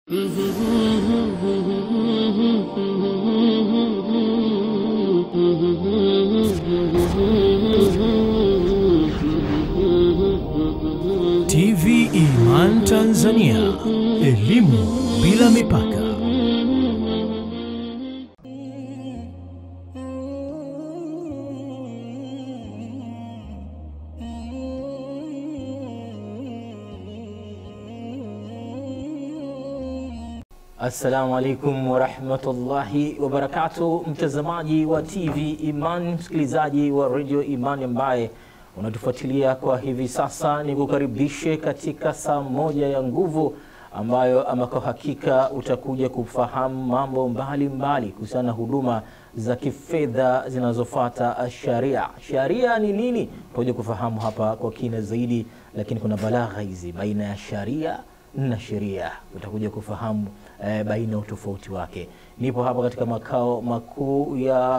TV Iman Tanzania, elimu bila mipaka. Assalamu alaikum warahmatullahi wabarakatuh, mtazamaji wa TV Iman, msikilizaji wa Radio Iman ambaye unatufuatilia kwa hivi sasa, ni kukaribishe katika saa moja ya nguvu ambayo ama kwa hakika utakuja kufahamu mambo mbalimbali kuhusiana na huduma za kifedha zinazofuata sharia. Sharia ni nini? Tutakuja kufahamu hapa kwa kina zaidi, lakini kuna balagha hizi baina ya sharia na sheria, utakuja kufahamu eh, baina ya utofauti wake. Nipo hapa katika makao makuu ya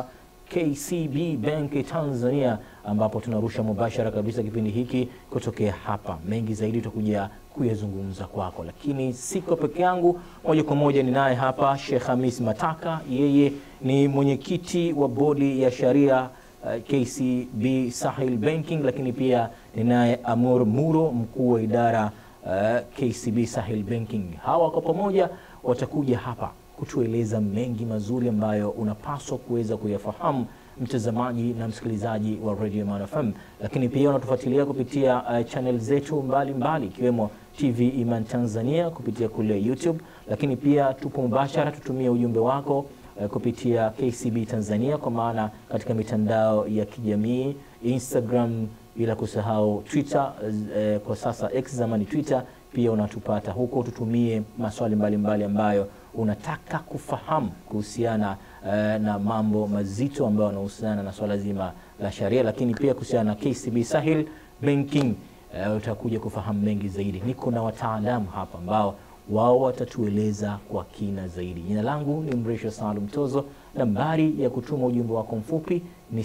KCB Bank Tanzania ambapo tunarusha mubashara kabisa kipindi hiki kutokea hapa. Mengi zaidi tutakuja kuyazungumza kwako, lakini siko peke yangu, moja kwa moja ninaye hapa Sheikh Hamis Mataka. Yeye ni mwenyekiti wa bodi ya sharia uh, KCB Sahil Banking, lakini pia ninaye Amur Muro, mkuu wa idara uh, KCB Sahil Banking. Hawa kwa pamoja watakuja hapa kutueleza mengi mazuri ambayo unapaswa kuweza kuyafahamu mtazamaji na msikilizaji wa Radio Iman FM, lakini pia unatufuatilia kupitia uh, channel zetu mbalimbali ikiwemo TV Iman Tanzania kupitia kule YouTube, lakini pia tupo mubashara, tutumie ujumbe wako uh, kupitia KCB Tanzania, kwa maana katika mitandao ya kijamii Instagram, bila kusahau Twitter uh, kwa sasa X zamani Twitter, pia unatupata huko. Tutumie maswali mbalimbali mbali ambayo unataka kufahamu kuhusiana uh, na mambo mazito ambayo yanahusiana na swala zima la sharia, lakini pia kuhusiana na KCB Sahil Banking uh, utakuja kufahamu mengi zaidi. Niko na wataalamu hapa ambao wao watatueleza kwa kina zaidi. Jina langu ni Mrisho Salum Tozo. Nambari ya kutuma ujumbe wako mfupi ni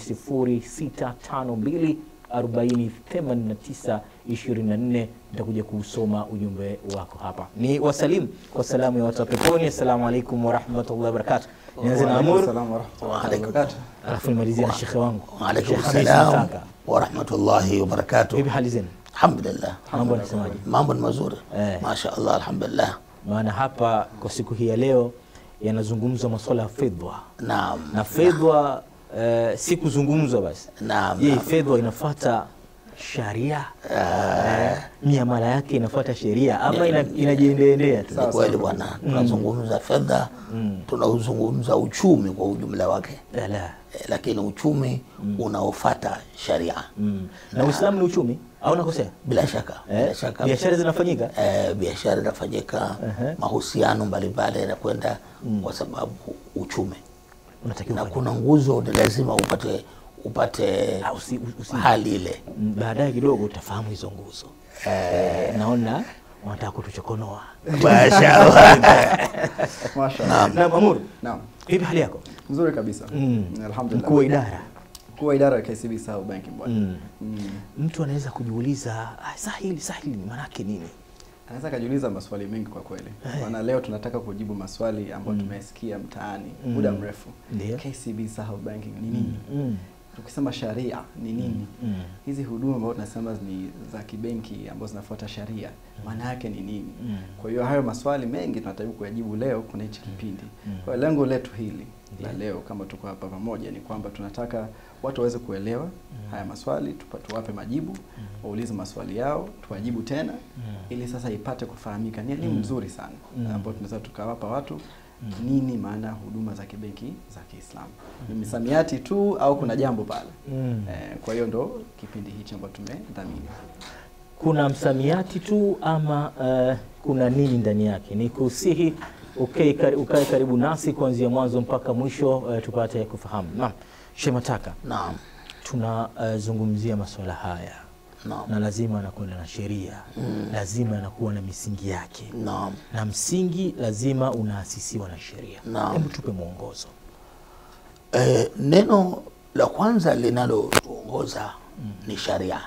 0652 40 89 24. Nitakuja kuusoma ujumbe wako hapa. Ni wasalimu kwa salamu ya watu wa peponi. Assalamu alaikum warahmatullahi wabarakatuh. Nianze na Amur alafu nimalizie na shekhe wangu Waalaikum Sheikh Hamis salam Mataka. warahmatullahi wabarakatuh. Vipi hali zenu? Alhamdulillah, Mambo yanasemaje? mambo ni mazuri Eh. masha Allah, alhamdulillah. Maana hapa kwa siku hii ya leo yanazungumzwa masuala ya fedha Naam, na fedha eh, si kuzungumzwa basi. naam, Je, naam. fedha inafuata sharia eh, miamala yake inafuata sheria ama ina, inajiendeendea tu? Ni kweli bwana, tunazungumza fedha, tunauzungumza uchumi kwa ujumla wake, Ala. Eh, lakini uchumi unaofata sharia Mm. Na Uislamu ni uchumi au nakosea? bila shaka, bila Eh, shaka biashara zinafanyika eh, biashara inafanyika, mahusiano mbalimbali yanakwenda kwa sababu uchumi, unatakiwa na ufanye. kuna nguzo ni lazima upate upate Ah, usi- usi- hali ile Mm, baadaye kidogo utafahamu hizo nguzo eh, naona wanataka kutuchokonoa Mashallah. Mashallah. na Mamur, Naam. vipi hali yako? Nzuri kabisa. Mm. Alhamdulillah. Mkuu wa idara Mkuu wa idara ya KCB Sahel Banking bwana. Mm. Mm. mtu anaweza kujiuliza ah, sahili sahili maanake nini? Anaweza akajiuliza maswali mengi kwa kweli. Maana leo tunataka kujibu maswali ambayo tumesikia mtaani muda mrefu. Ndio. KCB Sahel Banking ni nini? Mm. Tukisema sharia ni nini? Mm. Hizi huduma ambazo tunasema ni za kibenki ambazo zinafuata sharia, maana yake ni nini? Mm. Kwa hiyo hayo maswali mengi tunataka kuyajibu leo kuna hichi kipindi. Kwa hiyo lengo letu hili la leo kama tuko hapa pamoja ni kwamba tunataka watu waweze kuelewa haya maswali, tupa- tuwape majibu, waulize maswali yao, tuwajibu tena ili sasa ipate kufahamika. Ni elimu nzuri sana ambayo tunaweza tukawapa watu nini maana ya huduma za kibenki za Kiislamu. Ni misamiati tu au kuna jambo pale? Mm. Eh, kwa hiyo ndo kipindi hichi ambacho tumedhamini. kuna msamiati tu ama uh, kuna nini ndani yake? Ni kusihi ukae kari, ukae karibu nasi kuanzia mwanzo mpaka mwisho uh, tupate kufahamu. Naam, Shemataka, Naam, tunazungumzia masuala haya naam, na lazima anakwenda na sheria lazima anakuwa na misingi yake naam. na msingi lazima unaasisiwa na sheria. Naam. Hebu tupe mwongozo. Eh, neno la kwanza linalotuongoza ni sharia.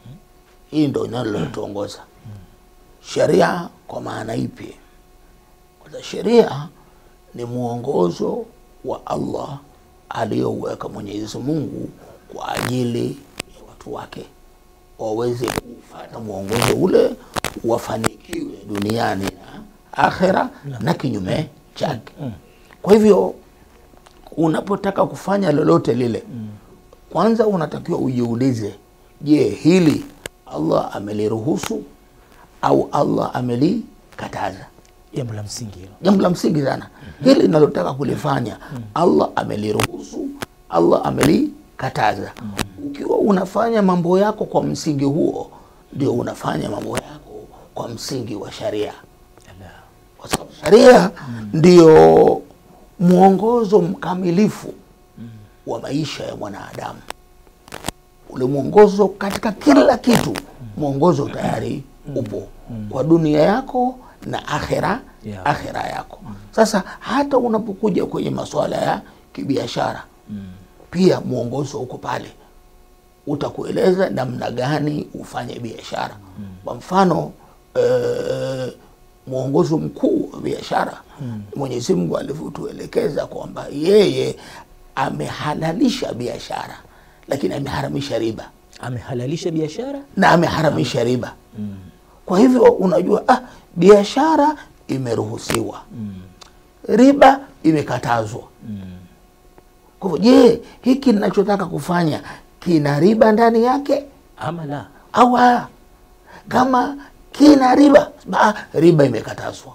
Hii ndo linalotuongoza. Sharia kwa maana ipi? Sasa sheria ni mwongozo wa Allah aliyouweka Mwenyezi Mungu kwa ajili ya watu wake waweze kufuata mwongozo ule wafanikiwe duniani na akhera na kinyume chake. Kwa hivyo unapotaka kufanya lolote lile, kwanza unatakiwa ujiulize, je, hili Allah ameliruhusu au Allah amelikataza? Jambo la msingi hilo. jambo la msingi sana hili linalotaka kulifanya allah ameliruhusu allah amelikataza ukiwa unafanya mambo yako kwa msingi huo ndio unafanya mambo yako kwa msingi wa sharia kwa sababu sharia ndio mwongozo mkamilifu wa maisha ya mwanadamu ule mwongozo katika kila kitu mwongozo tayari upo kwa dunia yako na akhera Yeah. akhera yako sasa hata unapokuja kwenye masuala ya kibiashara pia mwongozo uko pale utakueleza namna gani ufanye biashara kwa mfano eh, mwongozo mkuu wa biashara mwenyezi mungu alivyotuelekeza kwamba yeye amehalalisha biashara lakini ameharamisha riba Amehalalisha biashara na ameharamisha riba kwa hivyo unajua ah, biashara imeruhusiwa riba imekatazwa kwa hivyo je hiki ninachotaka kufanya kina riba ndani yake ama la? au la kama kina riba ah, riba imekatazwa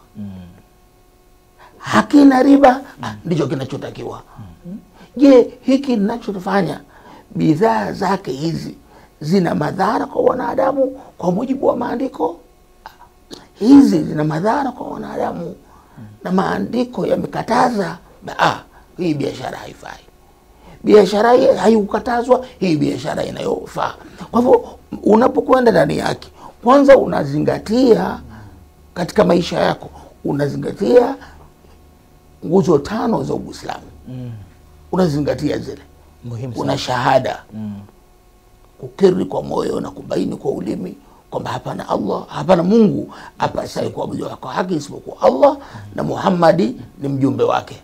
hakina riba ah, ndicho kinachotakiwa je hiki ninachofanya bidhaa zake hizi zina madhara kwa wanadamu kwa mujibu wa maandiko hizi zina madhara kwa wanadamu na maandiko yamekataza ba- ah, hii biashara haifai biashara hii haikukatazwa hii biashara inayofaa kwa hivyo unapokwenda ndani yake kwanza unazingatia katika maisha yako unazingatia nguzo tano za uislamu unazingatia zile Muhimu una sana. shahada kukiri kwa moyo na kubaini kwa ulimi kwamba hapana allah hapana mungu apasaye kuabudiwa kwa haki isipokuwa allah na muhammadi ni mjumbe wake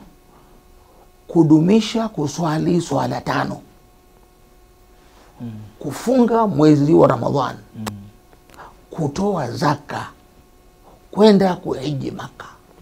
kudumisha kuswali swala tano kufunga mwezi wa ramadhan kutoa zaka kwenda kuhiji maka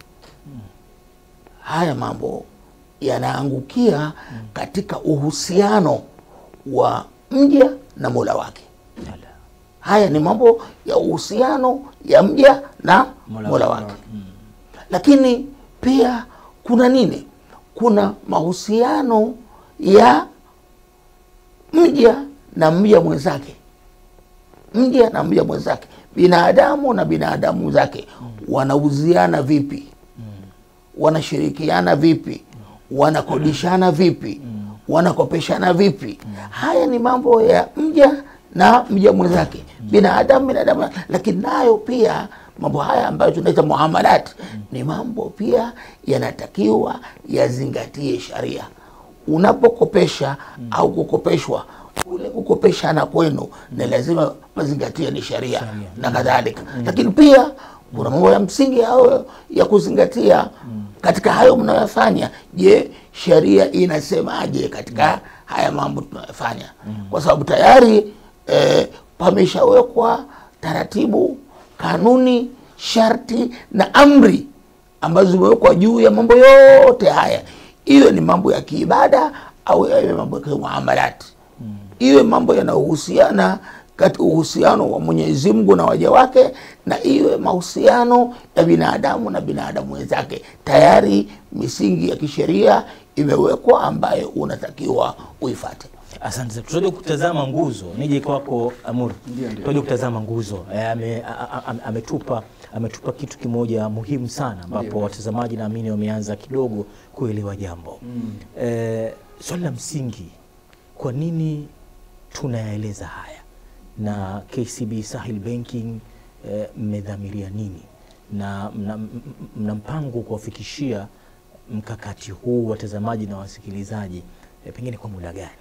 haya mambo yanaangukia katika uhusiano wa mja na mola wake haya ni mambo ya uhusiano ya mja na Mola mola, wake. wake lakini pia kuna nini kuna mahusiano ya mja na mja mwenzake mja na mja mwenzake binadamu na binadamu zake wanauziana vipi wanashirikiana vipi wanakodishana vipi wanakopeshana vipi haya ni mambo ya mja na mja mwenzake binadamu binadamu lakini nayo pia mambo haya ambayo tunaita muamalat ni mambo pia yanatakiwa yazingatie sharia unapokopesha au kukopeshwa kule kukopeshana kwenu ni lazima mazingatia ni sharia na kadhalika lakini pia kuna mambo ya msingi hayo ya kuzingatia katika hayo mnayofanya je sheria inasemaje katika haya mambo tunayofanya kwa sababu tayari eh, pameshawekwa taratibu kanuni sharti na amri ambazo zimewekwa juu ya mambo yote haya iwe ni mambo ya kiibada au iwe mambo ya kimuamalati iwe mambo yanayohusiana kati uhusiano wa Mwenyezi Mungu na waja wake na iwe mahusiano ya binadamu na binadamu wenzake. Tayari misingi ya kisheria imewekwa ambayo unatakiwa uifate. Asante sana. Tutaje kutazama nguzo. Nije kwako Amur. Ndio, ndio. Tutaje kutazama nguzo. Eh, ame- a- a- a- ametupa ametupa kitu kimoja muhimu sana ambapo Ndio. watazamaji naamini wameanza kidogo kuelewa jambo. Eh, swali la msingi, kwa nini tunayaeleza haya na KCB Sahel Banking eh, mmedhamiria nini na mna, m- m- mna mpango kuwafikishia mkakati huu watazamaji na wasikilizaji eh, pengine kwa muda gani?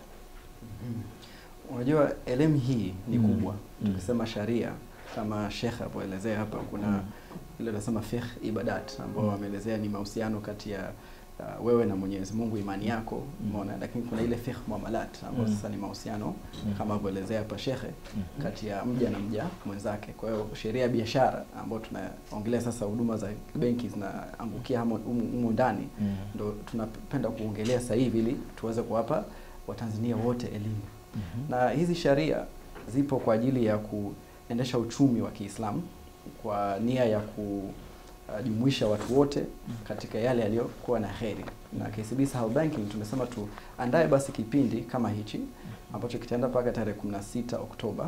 Unajua elimu hii ni Mm. kubwa. Mm. Tukisema sharia kama Sheikh alivyoelezea hapa, kuna ile tunasema fiqh ibadat ambao wameelezea ni mahusiano kati ya uh, wewe na Mwenyezi Mungu, imani yako, umeona. Lakini kuna ile fiqh muamalat ambao Mm. sasa ni mahusiano kama alivyoelezea hapa shekhe Mhm. kati ya mja na mja mwenzake. Kwa hiyo sheria ya biashara ambayo tunaongelea sasa, huduma za benki zinaangukia hamo- humu humu ndani, Mm. ndo tunapenda kuongelea sasa hivi ili tuweze kuwapa Watanzania wote elimu Mhm. na hizi sharia zipo kwa ajili ya kuendesha uchumi wa Kiislamu kwa nia ya kujumuisha watu wote katika yale yaliyokuwa na heri. Na KCB Sahel Banking tumesema tuandae basi kipindi kama hichi ambacho kitaenda mpaka tarehe 16 Oktoba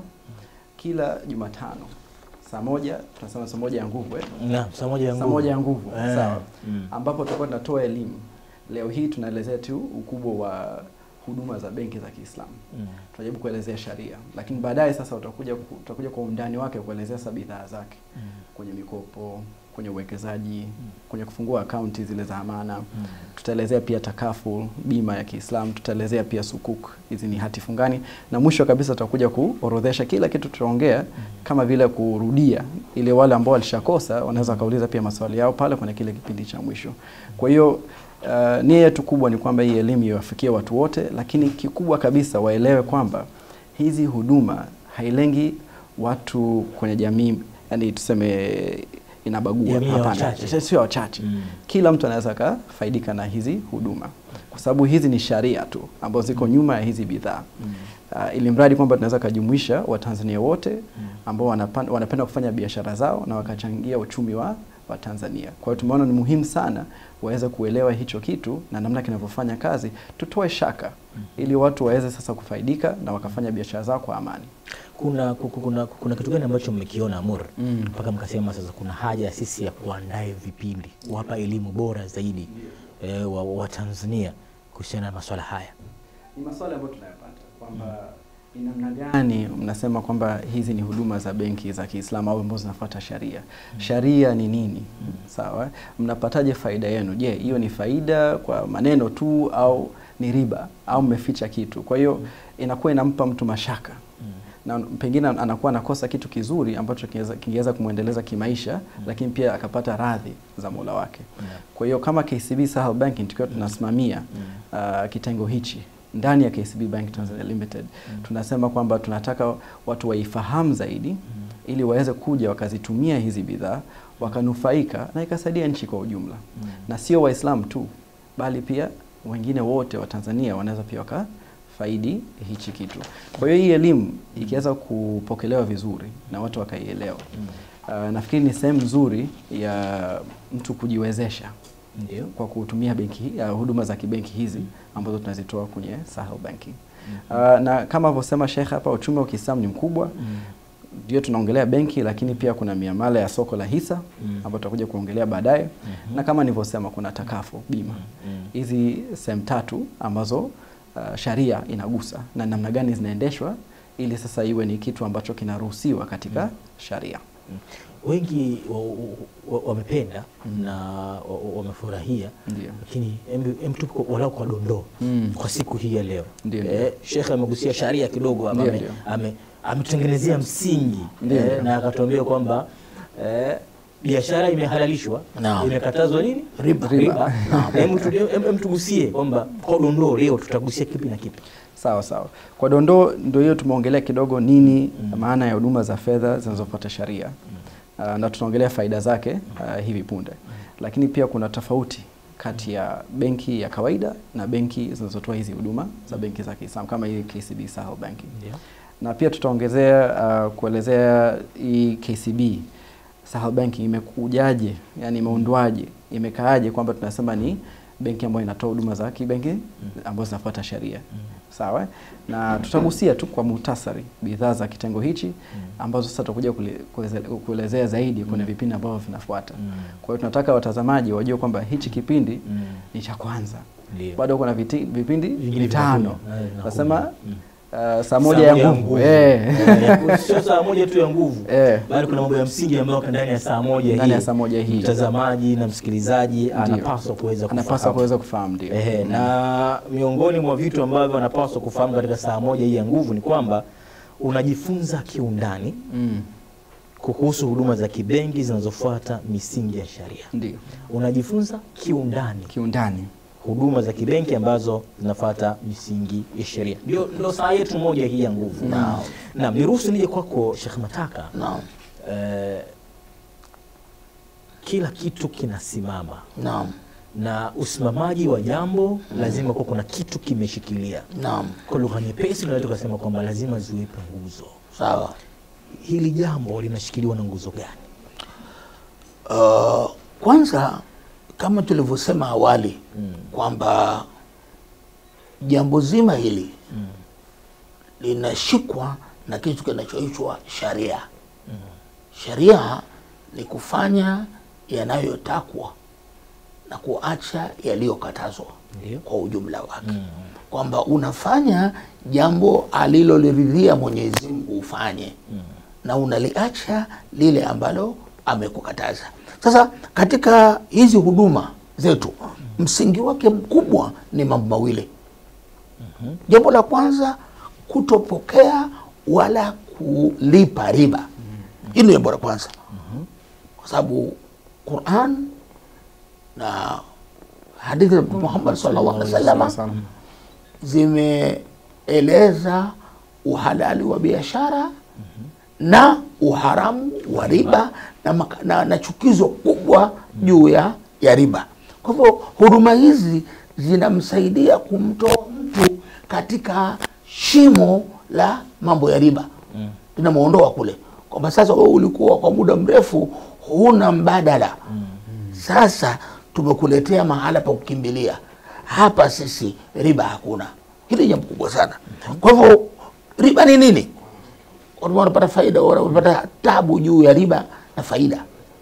kila Jumatano saa moja, tunasema saa moja ya nguvu eh? Naam, saa moja ya saa nguvu. moja ya nguvu Eh, sawa, mm. ambapo tutakuwa tunatoa elimu. Leo hii tunaelezea tu ukubwa wa huduma za benki za Kiislamu Mm. tunajaribu kuelezea sharia, lakini baadaye sasa utakuja ku- utakuja kwa undani wake kuelezea sasa bidhaa zake Mm. kwenye mikopo, kwenye uwekezaji, kwenye kufungua akaunti zile za amana. Mm. Tutaelezea pia takaful, bima ya Kiislamu, tutaelezea pia sukuk, hizi ni hati fungani, na mwisho kabisa tutakuja kuorodhesha kila kitu tutaongea, kama vile kurudia, ili wale ambao walishakosa wanaweza wakauliza pia maswali yao pale kwenye kile kipindi cha mwisho. Kwa hiyo uh, nia yetu kubwa ni kwamba hii elimu iwafikie watu wote, lakini kikubwa kabisa waelewe kwamba hizi huduma hailengi watu kwenye jamii, yani tuseme inabagua. Jamii ya Hapana, wachache. sio- sio wachache Mm. kila mtu anaweza akafaidika na hizi huduma kwa sababu hizi ni sharia tu ambazo ziko nyuma ya hizi bidhaa Mm. uh, ili mradi kwamba tunaweza kujumuisha Watanzania wote ambao wanapan- wanapenda kufanya biashara zao na wakachangia uchumi wa wa Tanzania. Kwa hiyo tumeona ni muhimu sana waweze kuelewa hicho kitu na namna kinavyofanya kazi, tutoe shaka ili watu waweze sasa kufaidika na wakafanya biashara zao kwa amani. kuna, ku- ku- kuna, kuna kitu gani ambacho mmekiona Amur Mm. mpaka mkasema sasa kuna haja ya sisi ya kuandae vipindi kuwapa elimu bora zaidi eh, wa, wa Tanzania kuhusiana na masuala haya? Ni maswali ambayo tunayapata kwamba ni namna gani mnasema kwamba hizi ni huduma za benki za Kiislamu au ambazo zinafuata sharia. Sharia ni nini? Sawa, mnapataje faida yenu? Je, hiyo ni faida kwa maneno tu au ni riba au mmeficha kitu? Kwa hiyo inakuwa inampa mtu mashaka na pengine anakuwa anakosa kitu kizuri ambacho kingeweza- kingeweza kumwendeleza kimaisha, lakini pia akapata radhi za Mola wake. Kwa hiyo kama KCB Sahel Banking tukiwa tunasimamia uh, kitengo hichi ndani ya KCB Bank Tanzania Limited tunasema kwamba tunataka watu waifahamu zaidi ili waweze kuja wakazitumia hizi bidhaa wakanufaika na ikasaidia nchi kwa ujumla na sio Waislamu tu bali pia wengine wote wa Tanzania wanaweza pia wakafaidi hichi kitu. Kwa hiyo hii elimu ikiweza kupokelewa vizuri na watu wakaielewa, uh, nafikiri ni sehemu nzuri ya mtu kujiwezesha Ndio. kwa kutumia benki hii- uh, huduma za kibenki hizi ambazo tunazitoa kwenye Sahel Banking. Uh, na kama alivyosema Sheikh hapa, uchumi wa Kiislamu ni mkubwa ndio tunaongelea benki, lakini pia kuna miamala ya soko la hisa Mm. ambayo tutakuja kuongelea baadaye, na kama nilivyosema kuna takafu bima. Hizi sehemu tatu ambazo uh, sharia inagusa na namna gani zinaendeshwa ili sasa iwe ni kitu ambacho kinaruhusiwa katika sharia. Wengi wa- wa- wa- wamependa na wa- wa- wamefurahia, Ndio. lakini em- em tu kwa- walau kwa dondoo Mm. kwa siku hii ya leo. Ndio, Eh, ndio. Shekhe amegusia sharia kidogo hapa, Ndio, ame- ndio. ame- ametutengenezea msingi Ndio, eh, ndio. na akatuambia kwamba eh, biashara imehalalishwa, Naam. imekatazwa nini? Riba. Riba. Hem tu- hem- hem tugusie kwamba kwa dondoo leo tutagusia kipi na kipi? Sawa sawa. Kwa dondoo ndio hiyo tumeongelea kidogo nini maana ya huduma za fedha zinazofuata sharia. Uh, na tunaongelea faida zake uh, hivi punde. Lakini pia kuna tofauti kati ya benki ya kawaida na benki zinazotoa hizi huduma za benki za Kiislamu kama hii KCB Sahel Banking. Ndio. Na pia tutaongezea uh, kuelezea hii KCB Sahel Banking imekujaje, yani imeundwaje, imekaaje kwamba tunasema ni benki ambayo inatoa huduma za kibenki ambazo zinafuata sheria. Sawa? eh? Na tutagusia tu kwa muhtasari bidhaa za kitengo hichi ambazo sasa tutakuja kule- kueleze- kuelezea zaidi kwenye vipindi ambavyo vinafuata. Kwa hiyo tunataka watazamaji wajue kwamba hichi kipindi ni cha kwanza. Ndio. Bado kuna viti, vipindi Vingine vitano. vinakuja. Eh, Tunasema vinakuja. uh, saa moja ya nguvu. Eh. Eh, sio saa moja tu ya nguvu Eh. bali kuna mambo ya msingi ambayo yako ndani ya saa moja Ndani ya hii. saa moja hii. mtazamaji na msikilizaji anapaswa kuweza Anapaswa kufahamu. kuweza kufahamu ndio. Ehe, na miongoni mwa vitu ambavyo anapaswa kufahamu katika saa moja hii ya nguvu ni kwamba unajifunza kiundani Mm. kuhusu huduma za kibenki zinazofuata misingi ya sharia. Ndio Unajifunza kiundani kiundani. huduma za kibenki ambazo zinafuata misingi ya sheria. Ndio ndio saa yetu moja hii ya nguvu. Naam. Naam, niruhusu nije kwako Sheikh Mataka. naam Eh, kila kitu kinasimama naam na usimamaji wa jambo lazima kuwa kuna kitu kimeshikilia. naam Kwa lugha nyepesi tunaweza tukasema kwamba lazima ziwepo nguzo. sawa Hili jambo linashikiliwa na nguzo gani? Uh, kwanza kama tulivyosema awali kwamba jambo zima hili linashikwa na kitu kinachoitwa sharia. Sharia ni kufanya yanayotakwa na kuacha yaliyokatazwa Ndio. kwa ujumla wake, kwamba unafanya jambo aliloliridhia Mwenyezi Mungu ufanye na unaliacha lile ambalo amekukataza. Sasa katika hizi huduma zetu, msingi wake mkubwa ni mambo mawili. Jambo la kwanza, kutopokea wala kulipa riba. Hili ni jambo la kwanza, kwa sababu Quran na hadithi za Mtume Muhammad sallallahu alaihi wasallam Salam. zimeeleza uhalali wa biashara na uharamu wa riba na, maka- na, na chukizo kubwa juu ya, ya riba. Kwa hivyo huduma hizi zinamsaidia kumtoa mtu katika shimo la mambo ya riba, linamwondoa kule, kwamba sasa wewe ulikuwa kwa muda mrefu huna mbadala sasa tumekuletea mahala pa kukimbilia hapa, sisi riba hakuna. Hili ni jambo kubwa sana. Kwa hivyo riba ni nini? Watu wanapata faida, wanapata tabu juu ya riba na faida.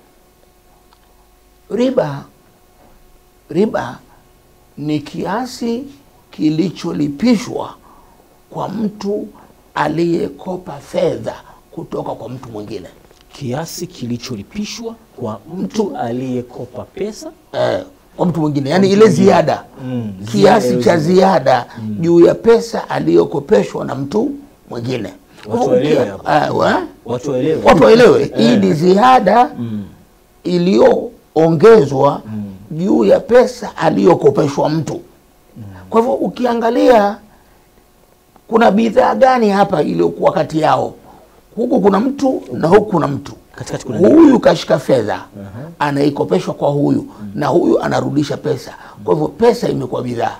Riba, riba ni kiasi kilicholipishwa kwa mtu aliyekopa fedha kutoka kwa mtu mwingine. Kiasi kilicholipishwa kwa mtu aliyekopa pesa eh, kwa mtu mwingine yaani ile ziada Mm, kiasi ziada cha ile ziada juu ya pesa aliyokopeshwa na mtu mwingine Kwa Watu hivyo waelewe ukia- hapo. eh, wa- watu waelewe. watu waelewe hii ni ziada iliyoongezwa juu ya pesa aliyokopeshwa mtu kwa hivyo ukiangalia kuna bidhaa gani hapa iliyokuwa kati yao huku kuna mtu na huku kuna mtu Katikati kuna huyu kashika fedha anaikopeshwa kwa huyu na huyu anarudisha pesa kwa hivyo pesa imekuwa bidhaa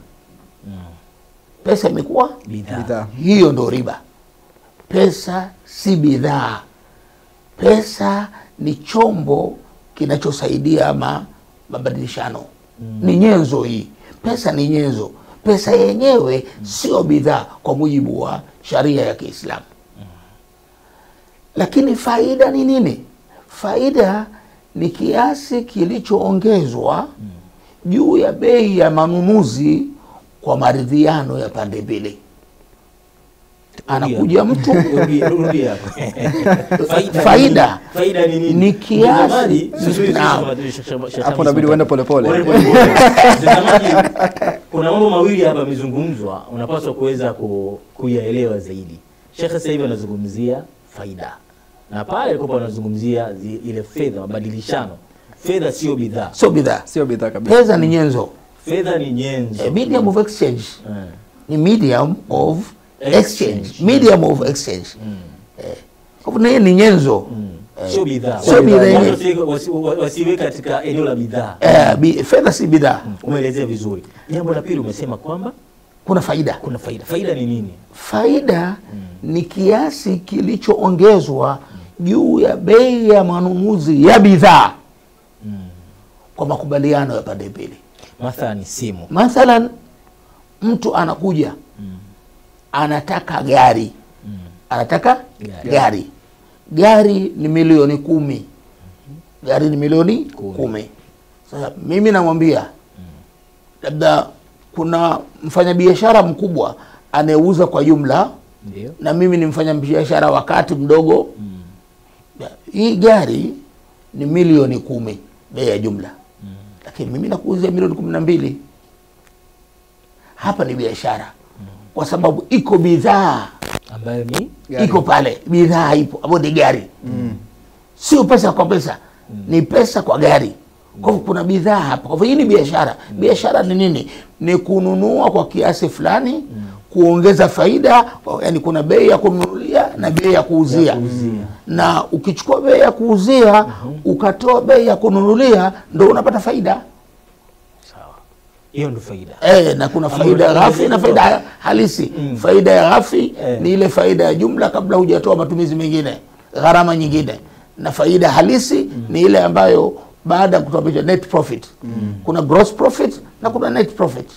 pesa imekuwa bidhaa. Bidhaa. hiyo ndo riba pesa si bidhaa pesa ni chombo kinachosaidia ma, mabadilishano ni nyenzo hii pesa ni nyenzo pesa yenyewe sio bidhaa kwa mujibu wa sharia ya kiislamu lakini faida ni nini faida ni kiasi kilichoongezwa juu ya bei ya manunuzi kwa maridhiano ya pande mbili anakuja mtu Rudi- rudi hapo. Faida. Faida. Faida ni nini? Ni kiasi- Mtazamaji, subiri, Naam. subiri, Sheikh- Sheikh- Sheikh Hapo Hamis inabidi uende polepole. Pole, pole, pole. Mtazamaji, kuna mambo mawili hapa yamezungumzwa, unapaswa kuweza ku, kuyaelewa zaidi. Sheikh sasa hivi anazungumzia faida na pale alikuwa anazungumzia zi- ile fedha, mabadilishano. Fedha sio bidhaa, sio bidhaa Sio bidhaa kabisa. pesa ni nyenzo fedha ni nyenzo. A medium of exchange Eh. ni medium of Exchange. exchange medium of exchange Eh, kwa hivyo ni- ni nyenzo sio bidhaa. Sio bidhaa Watu yenyewe. wasiwe- wasi- wa- wasiwe katika eneo la bidhaa. Eh, bi- fedha si bidhaa Umeelezea vizuri. Jambo la pili umesema kwamba kuna faida kuna faida. Faida ni nini? faida ni kiasi kilichoongezwa juu ya bei ya manunuzi ya bidhaa kwa makubaliano ya pande mbili Mathalan simu. mathalan mtu anakuja anataka gari anataka Gari. gari gari ni milioni kumi gari ni milioni kumi, sasa mimi namwambia labda kuna mfanyabiashara mkubwa anayeuza kwa jumla Ndio. na mimi ni mfanyabiashara wakati mdogo Ya, hii gari ni milioni kumi bei ya jumla lakini mimi nakuuzia milioni kumi na mbili hapa ni biashara kwa sababu iko bidhaa Ambayo ni Gari. iko pale bidhaa ipo ambayo ni gari sio pesa kwa pesa ni pesa kwa gari kwa hivyo kuna bidhaa hapa kwa hivyo hii ni biashara biashara ni nini ni kununua kwa kiasi fulani kuongeza faida yani kuna bei ya kununulia na bei ya kuuzia, kuuzia. na ukichukua bei ya kuuzia ukatoa bei ya kununulia ndo unapata faida sawa hiyo ndo faida E, na kuna Ambayo faida utakuja ghafi na kutoa. faida halisi. Faida ya ghafi Eh. ni ile faida ya jumla kabla hujatoa matumizi mengine, gharama nyingine, na faida halisi ni ile ambayo baada ya kutoa picha, net profit. Kuna gross profit na kuna net profit.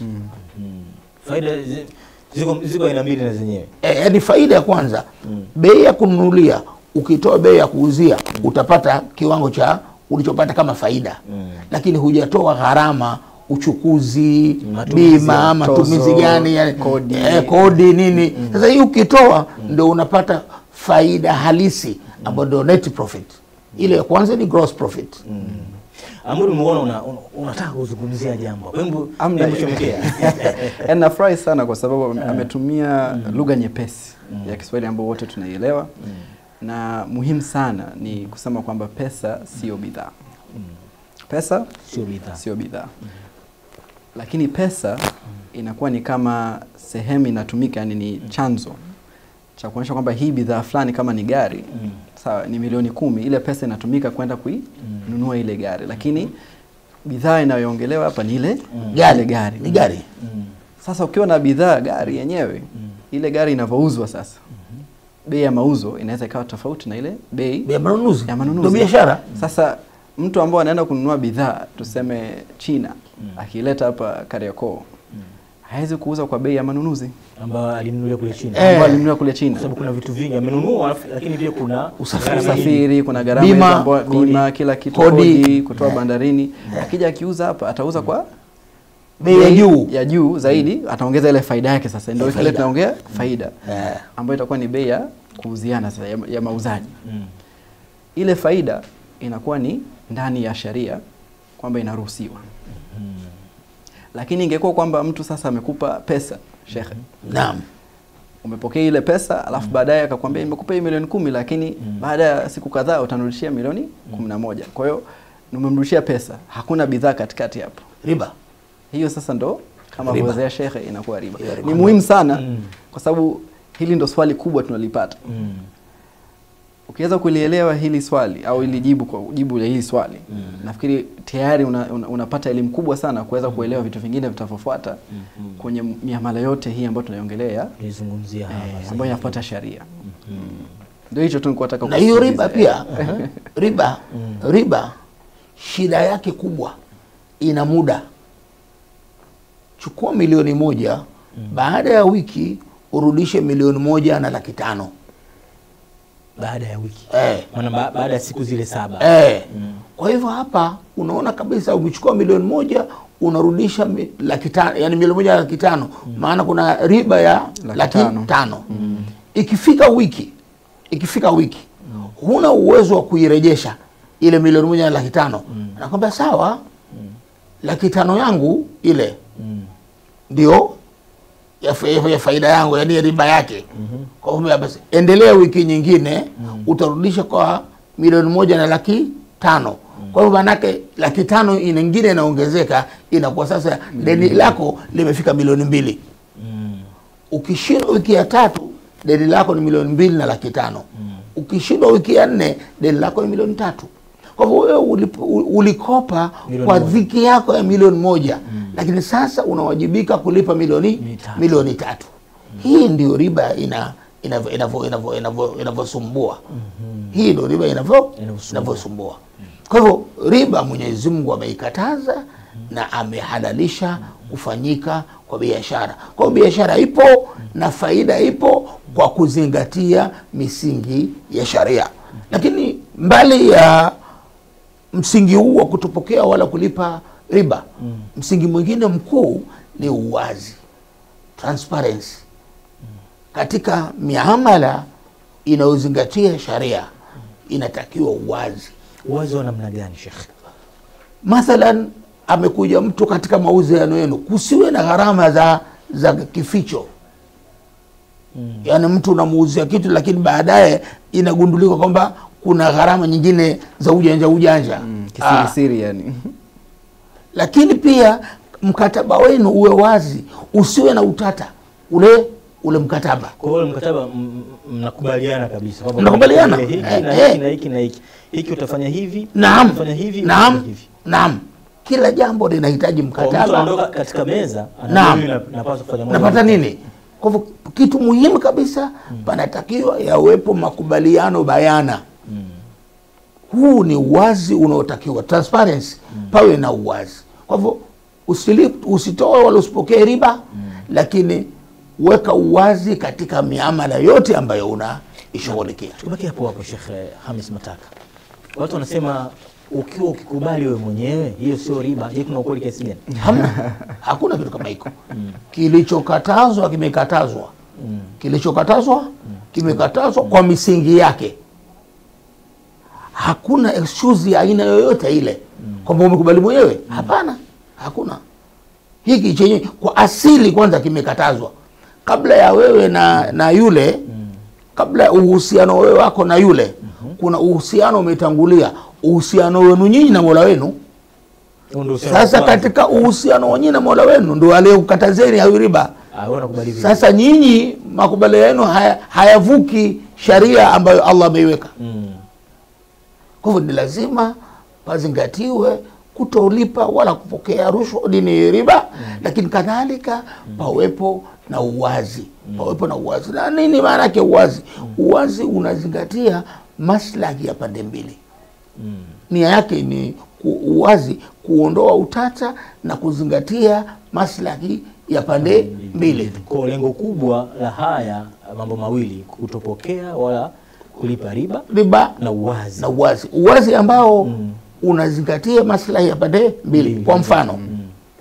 faida zi- ziko ziko aina mbili na zenyewe E, yani faida ya kwanza bei ya kununulia, ukitoa bei ya kuuzia utapata kiwango cha ulichopata kama faida lakini hujatoa gharama uchukuzi Matumizi bima ya matumizi tozo, gani yani, kodi. eh, kodi nini sasa hii ukitoa ndo unapata faida halisi ambayo ndio net profit ile ya kwanza ni gross profit ambayo umeona una, una, unataka kuzungumzia jambo hebu Amna. hebu chomekea Yaani nafurahi sana kwa sababu ame- ametumia lugha nyepesi ya Kiswahili ambayo wote tunaielewa na muhimu sana ni kusema kwamba pesa sio bidhaa. Pesa sio bidhaa sio bidhaa, lakini pesa inakuwa ni kama sehemu inatumika, yani ni chanzo cha kuonyesha kwamba hii bidhaa fulani kama ni gari sawa, ni milioni kumi, ile pesa inatumika kwenda kuinunua ile gari, lakini bidhaa inayoongelewa hapa ni ile gari ile gari ni gari sasa ukiwa na bidhaa gari yenyewe ile gari inavyouzwa sasa bei ya mauzo inaweza ikawa tofauti na ile bei ya manunuzi ya manunuzi. ndio biashara Sasa mtu ambao anaenda kununua bidhaa tuseme China akileta hapa Kariakoo hawezi kuuza kwa bei ya manunuzi ambayo alinunulia kule chini Eh. ambayo alinunua kule China. kwa sababu kuna vitu vingi amenunua alafu- lakini pia kuna Usafiri. gharama nyingi. Usafiri, kuna gharama Bima, hizo ambayo- kodi. bima, kila kitu, Kodi. kodi, kutoa bandarini. Akija akiuza hapa atauza kwa bei ya juu ya juu zaidi, ataongeza ile faida yake. Sasa ndio Ya kile faida. tunaongea faida Eh. ambayo itakuwa ni bei ya kuuziana sasa ya, ya mauzaji. Mm. Ile faida inakuwa ni ndani ya sheria kwamba inaruhusiwa. Lakini ingekuwa kwamba mtu sasa amekupa pesa shekhe, naam umepokea ile pesa alafu baadaye akakwambia nimekupa hii milioni kumi lakini baada ya siku kadhaa utanirudishia milioni kumi na moja. Kwa hiyo umemrudishia pesa, hakuna bidhaa katikati hapo. riba Hiyo sasa ndo kama Riba. alivyozea shekhe inakuwa riba. Hiyo riba. Ni muhimu sana Mm. kwa sababu hili ndo swali kubwa tunalipata. Mm. Ukiweza kulielewa hili swali au ili jibu kwa jibu la hili swali nafikiri tayari una, una, unapata elimu kubwa sana kuweza kuelewa vitu vingine vitavyofuata kwenye miamala yote hii ambayo tunaiongelea ya- Nilizungumzia hapa eh, sasa. ambayo inafuata sheria. Ndio hicho tu nilikuwa nataka na hiyo kusisitiza. riba pia riba riba shida yake kubwa ina muda chukua milioni moja baada ya wiki urudishe milioni moja na laki tano baada ya wiki eh. maana ba, baada ya siku zile saba Eh. Kwa hivyo hapa unaona kabisa umechukua milioni moja unarudisha mi- laki tano, yani milioni moja na laki tano maana kuna riba ya Laki laki, tano. tano, ikifika wiki ikifika wiki huna uwezo wa kuirejesha ile milioni moja na laki tano anakwambia sawa laki tano yangu ile Mm. ndio ya, fa- ya, ya faida yangu yani ya riba yake kwa hivyo basi endelea wiki nyingine utarudisha kwa milioni moja na laki tano kwa hivyo manake laki tano nyingine inaongezeka inakuwa sasa deni lako limefika milioni mbili Mm. ukishindwa wiki ya tatu deni lako ni milioni mbili na laki tano ukishindwa wiki ya nne deni lako ni milioni tatu kwa hivyo wewe ulip- u- ulikopa Milioni kwa moja. dhiki yako ya milioni moja lakini sasa unawajibika kulipa milioni Mitatu. milioni tatu hii ndio riba ina inavyo- inavyo- inavyo- inavyo- inavyosumbua hii ndio riba inavyo- Inavyosumbua. inavyosumbua kwa hivyo riba mwenyezi mungu ameikataza na amehalalisha kufanyika kwa biashara kwa hiyo biashara ipo na faida ipo kwa kuzingatia misingi ya sharia lakini mbali ya msingi huu wa kutopokea wala kulipa riba msingi mwingine mkuu ni uwazi transparency katika miamala inayozingatia sharia inatakiwa uwazi uwazi wa namna gani shekhe mathalan amekuja mtu katika mauziano yenu kusiwe na gharama za za kificho yaani mtu unamuuzia kitu lakini baadaye inagundulika kwamba kuna gharama nyingine za ujanja ujanja Mm, Ah, kisirisiri yani lakini pia mkataba wenu uwe wazi usiwe na utata ule ule mkataba Kwa hiyo mkataba m- m- mnakubaliana kabisa kwamba Mnakubaliana? hiki Eh, na eh. hiki na hiki na hiki hiki utafanya hivi naam utafanya hivi naam utafanya hivi. naam kila jambo linahitaji Kwa mtu mkataba anaondoka katika meza Naam. anajua mimi na- napaswa kufanya moja, napata mbili, nini kwa hivyo kitu muhimu kabisa panatakiwa yawepo makubaliano bayana huu ni uwazi unaotakiwa transparency pawe na uwazi kwa hivyo usili- usitoe wala usipokee riba lakini weka uwazi katika miamala yote ambayo unaishughulikia Tubaki hapo hapo Sheikh eh, Hamis Mataka. Watu wanasema ukiwa ukikubali wewe mwenyewe hiyo sio riba. Je, kuna ukweli kiasi gani? hamna hakuna kitu kama hiko kilichokatazwa kimekatazwa kilichokatazwa kimekatazwa kwa misingi yake hakuna excuse ya aina yoyote ile kwamba umekubali mwenyewe hapana hakuna hiki chenye kwa asili kwanza kimekatazwa kabla ya wewe na na yule kabla ya uhusiano wewe wako na yule kuna uhusiano umetangulia uhusiano wenu nyinyi na mola wenu Huo ndio uhusiano sasa wa kwanza. katika uhusiano wenyewe na mola wenu ndo aliyekukatazeni hayo riba ah, wewe unakubali vipi? sasa nyinyi makubaliano yenu haya, hayavuki sharia ambayo allah ameiweka Mm. kwa hivyo ni lazima pazingatiwe kutolipa wala kupokea rushwa dini riba lakini kadhalika pawepo na uwazi pawepo na uwazi na nini maana yake uwazi uwazi unazingatia maslahi ya pande mbili Mm. nia yake ni ku, uwazi kuondoa utata na kuzingatia maslahi ya pande mbili Kwa lengo kubwa la haya mambo mawili kutopokea wala kulipa riba riba na uwazi. na uwazi uwazi ambao Mm. unazingatia maslahi ya pande mbili Mbili. kwa mfano Mm.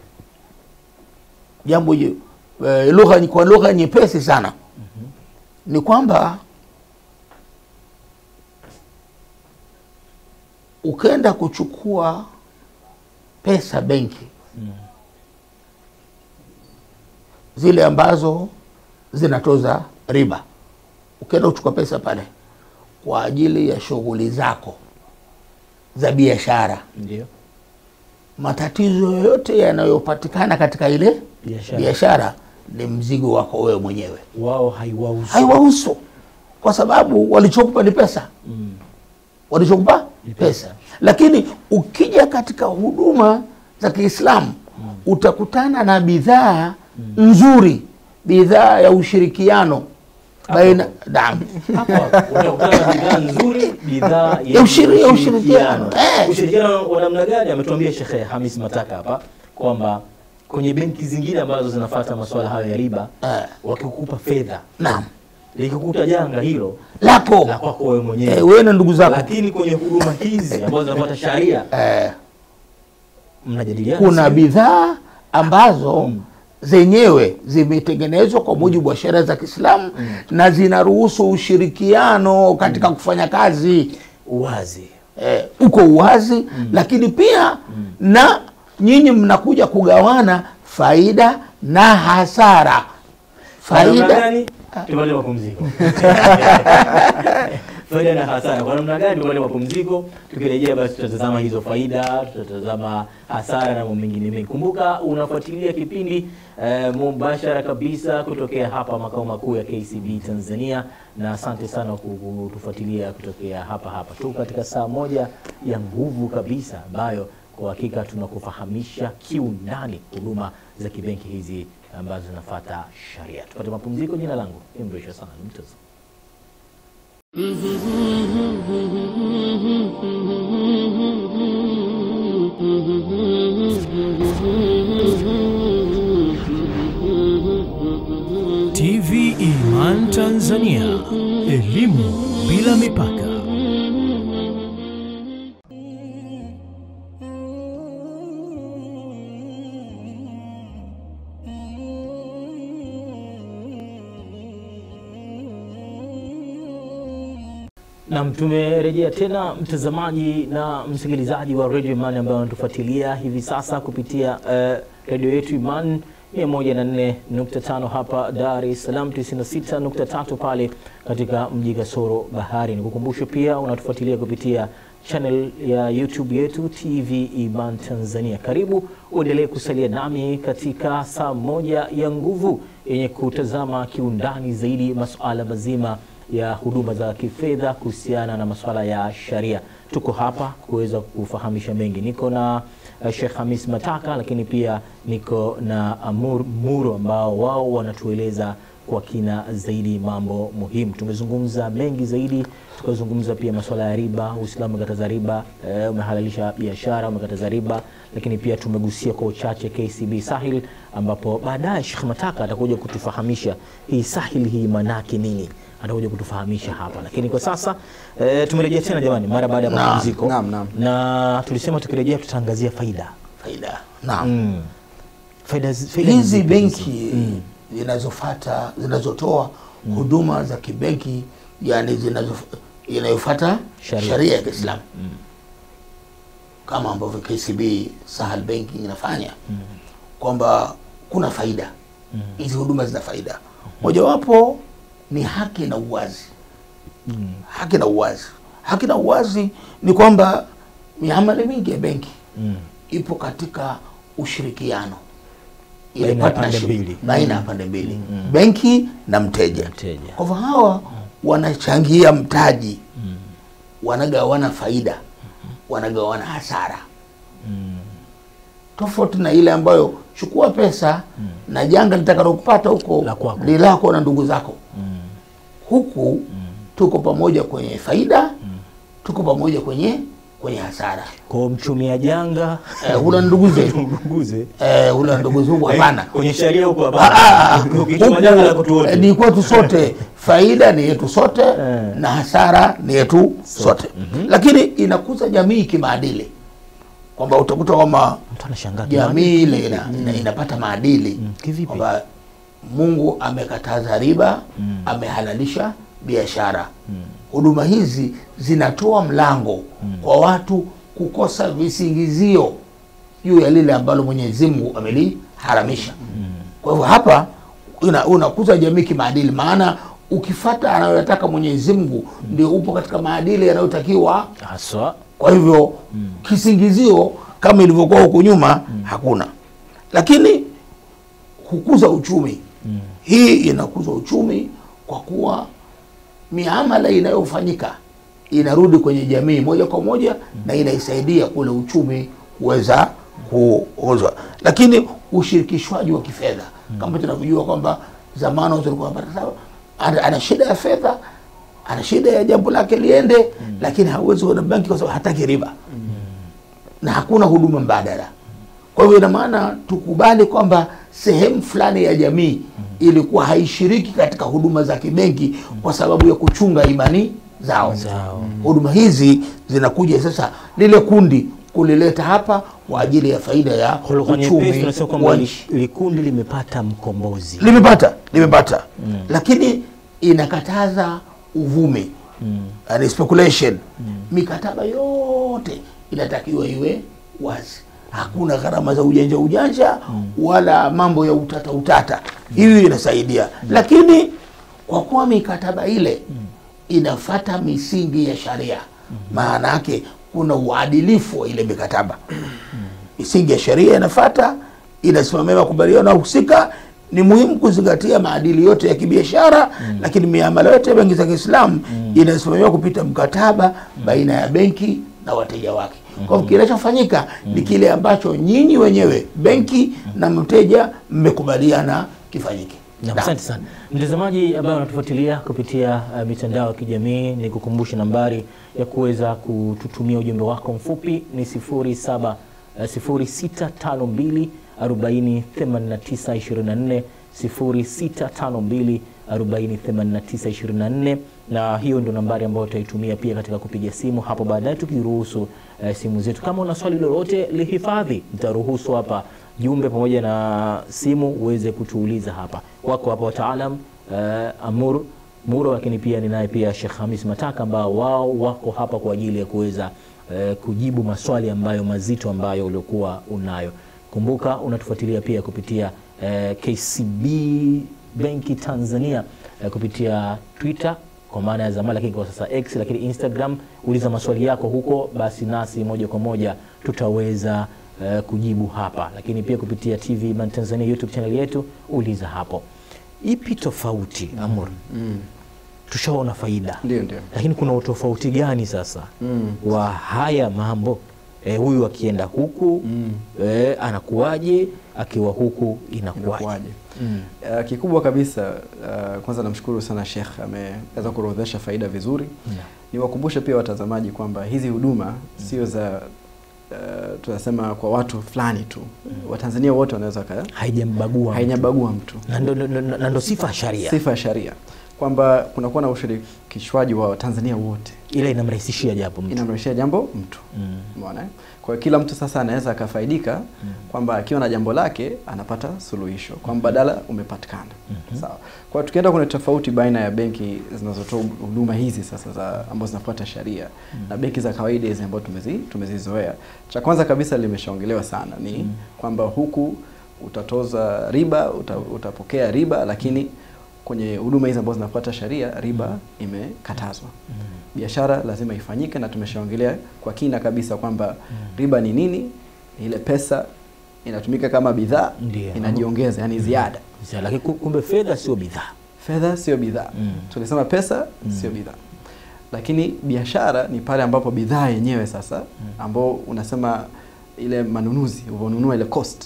jambo je- eh, lugha kwa lugha nyepesi sana ni kwamba ukenda kuchukua pesa benki zile ambazo zinatoza riba ukenda kuchukua pesa pale kwa ajili ya shughuli zako za biashara Ndio. matatizo yoyote yanayopatikana katika ile Biashara. biashara ni mzigo wako wewe mwenyewe Wao haiwahusu. haiwahusu kwa sababu walichokupa ni pesa Mm. walichokupa Ni pesa. pesa. lakini ukija katika huduma za kiislamu utakutana na bidhaa nzuri bidhaa ya ushirikiano baina naam Hapo hapo utakutana na bidhaa nzuri, bidhaa Ya ushiri- ya ushirikiano. Eh. Ushirikiano wa namna gani? Ametuambia Sheikh Hamis Mataka hapa kwamba kwenye benki zingine ambazo zinafuata masuala hayo ya riba, Eh. wakikupa fedha, naam likikuta janga hilo lako la kwako wewe mwenyewe eh, wewe na ndugu zako lakini kwenye huduma hizi ambazo zinafuata sharia eh, mnajadiliana kuna sio? bidhaa ambazo zenyewe zimetengenezwa kwa mujibu wa sheria za Kiislamu na zinaruhusu ushirikiano katika kufanya kazi uwazi eh, uko uwazi lakini pia na nyinyi mnakuja kugawana faida na hasara Kwa namna faida gani? Tupate mapumziko. faida na hasara kwa namna gani? Tupate mapumziko. Tukirejea basi tutatazama hizo faida, tutatazama hasara na mambo mengine mengi. Kumbuka unafuatilia kipindi eh, mubashara kabisa kutokea hapa makao makuu ya KCB Tanzania, na asante sana kwa kutufuatilia kutokea hapa hapa tu katika saa moja ya nguvu kabisa ambayo kwa hakika tunakufahamisha kiundani huduma za kibenki hizi ambazo zinafuata sharia. Tupate mapumziko. Jina langu Imrish Hassan Mtozo. TV Iman Tanzania, elimu bila mipaka. Nam, tumerejea tena mtazamaji na msikilizaji wa Radio Imani ambayo anatufuatilia hivi sasa kupitia uh, redio yetu Iman 104.5 hapa Dar es Salaam, 96.3 pale katika mji kasoro bahari. Nikukumbushe pia unatufuatilia kupitia channel ya YouTube yetu TV Iman Tanzania. Karibu uendelee kusalia nami katika saa moja ya nguvu yenye kutazama kiundani zaidi masuala mazima ya huduma za kifedha kuhusiana na masuala ya sharia. Tuko hapa kuweza kufahamisha mengi. Niko na uh, Sheikh Hamis Mataka, lakini pia niko na Amur Muro ambao wao wanatueleza kwa kina zaidi mambo muhimu. Tumezungumza mengi zaidi, tukazungumza pia masuala ya riba. Uislamu umekataza riba, eh, umehalalisha biashara, umekataza riba, lakini pia tumegusia kwa uchache KCB Sahil, ambapo baadaye Sheikh Mataka atakuja kutufahamisha hii Sahil hii manake nini atakuja kutufahamisha hapa, lakini kwa sasa e, tumerejea tena jamani, mara baada ya Naam, mapumziko naam, naam. na tulisema tukirejea tutaangazia faida faida naam mm. faida, zi- faida hizi zipi benki zinazofata zinazotoa huduma za kibenki yani zinazo- inayofata Sharia. sharia ya Kiislamu kama ambavyo KCB Sahel Banking inafanya kwamba kuna faida hizi huduma zina faida mojawapo ni haki na uwazi haki na uwazi haki na uwazi ni kwamba miamala mingi ya benki Mm. ipo katika ushirikiano ile Baina ya pande partnership, mbili. baina ya pande mbili benki na mteja Mteja. kwa hivyo hawa wanachangia mtaji wanagawana faida wanagawana hasara tofauti na ile ambayo chukua pesa na janga litakalokupata huko La kwako. ni lako na ndugu zako huku tuko pamoja kwenye faida tuko pamoja kwenye kwenye hasara kwa mchumia janga eh, huna ndugu zetu mguze eh, huna ndugu zangu hapana kwenye sheria huko Ah, ah, hapana ukichuma janga la kutu huku, wote eh, ni kwetu sote faida ni yetu sote Eh. na hasara ni yetu sote lakini inakuza jamii kimaadili kwamba utakuta kwamba mtu anashangaa jamii ile ina, ina, inapata maadili kivipi? kwamba Mungu amekataza riba amehalalisha biashara huduma hizi zinatoa mlango kwa watu kukosa visingizio juu ya lile ambalo Mwenyezi Mungu ameliharamisha kwa hivyo hapa una- unakuza jamii kimaadili maana ukifata anayoyataka Mwenyezi Mungu ndio upo katika maadili yanayotakiwa haswa kwa hivyo kisingizio kama ilivyokuwa huku nyuma hakuna, lakini hukuza uchumi. Hii inakuza uchumi kwa kuwa miamala inayofanyika inarudi kwenye jamii moja kwa moja na inaisaidia kule uchumi kuweza kuuzwa, lakini ushirikishwaji wa kifedha kama tunavyojua kwamba zamani watu walikuwa wanapata sawa, ana, ana shida ya fedha ana shida ya jambo lake liende, lakini hawezi kwenda benki kwa sababu hataki riba na hakuna huduma mbadala. Kwa hivyo ina maana tukubali kwamba sehemu fulani ya jamii ilikuwa haishiriki katika huduma za kibenki kwa sababu ya kuchunga imani zao. Zao. Huduma hizi zinakuja sasa lile kundi kulileta hapa kwa ajili ya faida ya Kwa lugha nyepesi uchumi tunasema kwamba wa li- nchi. likundi limepata mkombozi Limepata, limepata lakini inakataza uvumi yani speculation. Mikataba yote inatakiwa iwe wazi, hakuna gharama za ujanja ujanja wala mambo ya utata utata. Hiyo inasaidia, lakini kwa kuwa mikataba ile inafata misingi ya sharia, maana yake kuna uadilifu wa ile mikataba misingi ya sheria inafata inasimamia makubaliano husika. Ni muhimu kuzingatia maadili yote ya kibiashara lakini miamala yote ya benki za Kiislamu inasimamiwa kupita mkataba baina ya benki na wateja wake. Kwa hivyo kinachofanyika ni kile ambacho nyinyi wenyewe benki na mteja mmekubaliana kifanyike. Na Naam. Asante sana mtazamaji ambaye unatufuatilia kupitia uh, mitandao ya kijamii, ni kukumbusha nambari ya kuweza kututumia ujumbe wako mfupi ni 07 uh, 0652 40 89 24 0652 40 89 24 na hiyo ndio nambari ambayo tutaitumia pia katika kupiga simu hapo baadaye tukiruhusu eh, simu zetu. Kama una swali lolote lihifadhi, nitaruhusu hapa jumbe pamoja na simu uweze kutuuliza hapa. Wako hapa wataalam eh, Amur Muro, lakini pia ninaye pia Sheikh Hamis Mataka ambao wao wako hapa kwa ajili ya kuweza eh, kujibu maswali ambayo mazito ambayo uliokuwa unayo. Kumbuka unatufuatilia pia kupitia eh, KCB Benki Tanzania eh, kupitia Twitter kwa maana ya zamani, lakini kwa sasa X, lakini Instagram. Uliza maswali yako huko, basi nasi moja kwa moja tutaweza eh, kujibu hapa, lakini pia kupitia TV Iman Tanzania YouTube channel yetu, uliza hapo. Ipi tofauti Amur? Mm. Tushaona faida Ndio, ndio. lakini kuna utofauti gani sasa Mm. wa haya mambo e, huyu akienda huku Mm. e, anakuwaje akiwa huku inakuwaje? Inakuwaje? Mm. Uh, kikubwa kabisa uh, kwanza namshukuru sana Sheikh ameweza kuorodhesha faida vizuri. Yeah. Niwakumbushe pia watazamaji kwamba hizi huduma sio za uh, tunasema kwa watu fulani tu. Watanzania wote wanaweza ka Haijambagua mtu. hainyabagua mtu. na ndo- ndo- ndo- na ndo sifa ya sharia Sifa ya sharia kwamba kunakuwa na ushirikishwaji wa Watanzania wote, ile inamrahisishia japo mtu inamrahisishia jambo mtu mm. Umeona? eh? Kwa hiyo kila mtu sasa anaweza akafaidika kwamba akiwa na jambo lake anapata suluhisho kwa mbadala umepatikana. Sawa. Kwa hiyo tukienda kwenye tofauti baina ya benki zinazotoa huduma hizi sasa za ambazo zinafuata sheria na benki za kawaida hizi ambazo tumezi tumezizoea. Cha kwanza kabisa limeshaongelewa sana ni kwamba huku utatoza riba, uta, utapokea riba lakini kwenye huduma hizi ambazo zinafuata sheria riba imekatazwa biashara lazima ifanyike na tumeshaongelea kwa kina kabisa kwamba riba ni nini ile pesa inatumika kama bidhaa Ndio. inajiongeza yani ziada Sasa, lakini ku- kumbe fedha sio bidhaa fedha sio bidhaa Mm. tulisema pesa sio bidhaa lakini biashara ni pale ambapo bidhaa yenyewe sasa ambao unasema ile manunuzi ulivyonunua ile cost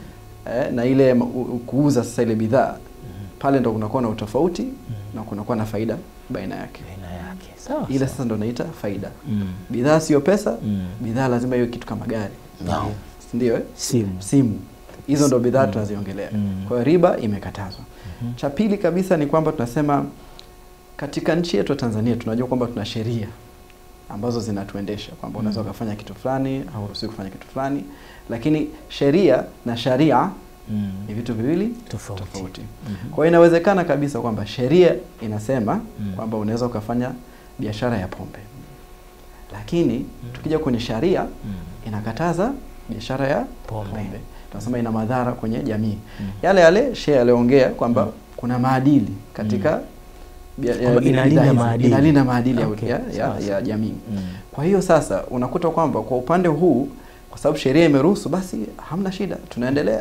eh, na ile ma- u- u- kuuza sasa ile bidhaa pale ndo kunakuwa na utofauti na kunakuwa na faida baina yake baina yake sawa ile sawa. sasa ndo naita faida Mm. bidhaa sio pesa Mm. bidhaa lazima iwe kitu kama gari Naam. ndio eh? simu simu hizo ndo bidhaa tunaziongelea Mm. kwa hiyo riba imekatazwa cha pili kabisa ni kwamba tunasema katika nchi yetu ya tanzania tunajua kwamba tuna sheria ambazo zinatuendesha kwamba unaweza ukafanya kitu fulani au uruhusiwi kufanya kitu fulani lakini sheria na sharia mm. ni vitu viwili tofauti, tofauti Mhm. kwa hiyo inawezekana kabisa kwamba sheria inasema Mm. kwamba unaweza ukafanya biashara ya pombe lakini tukija kwenye sharia Mm. inakataza biashara ya Pombe. pombe, tunasema ina madhara kwenye jamii Mm. yale yale shehe aliongea kwamba kuna maadili katika bia- ya- Kwamba inalinda bidhaa hizi. maadili. inalinda maadili ya- Okay, ya, sawa, ya, ya sawa. jamii Mm. kwa hiyo sasa unakuta kwamba kwa upande huu kwa sababu sheria imeruhusu basi hamna shida tunaendelea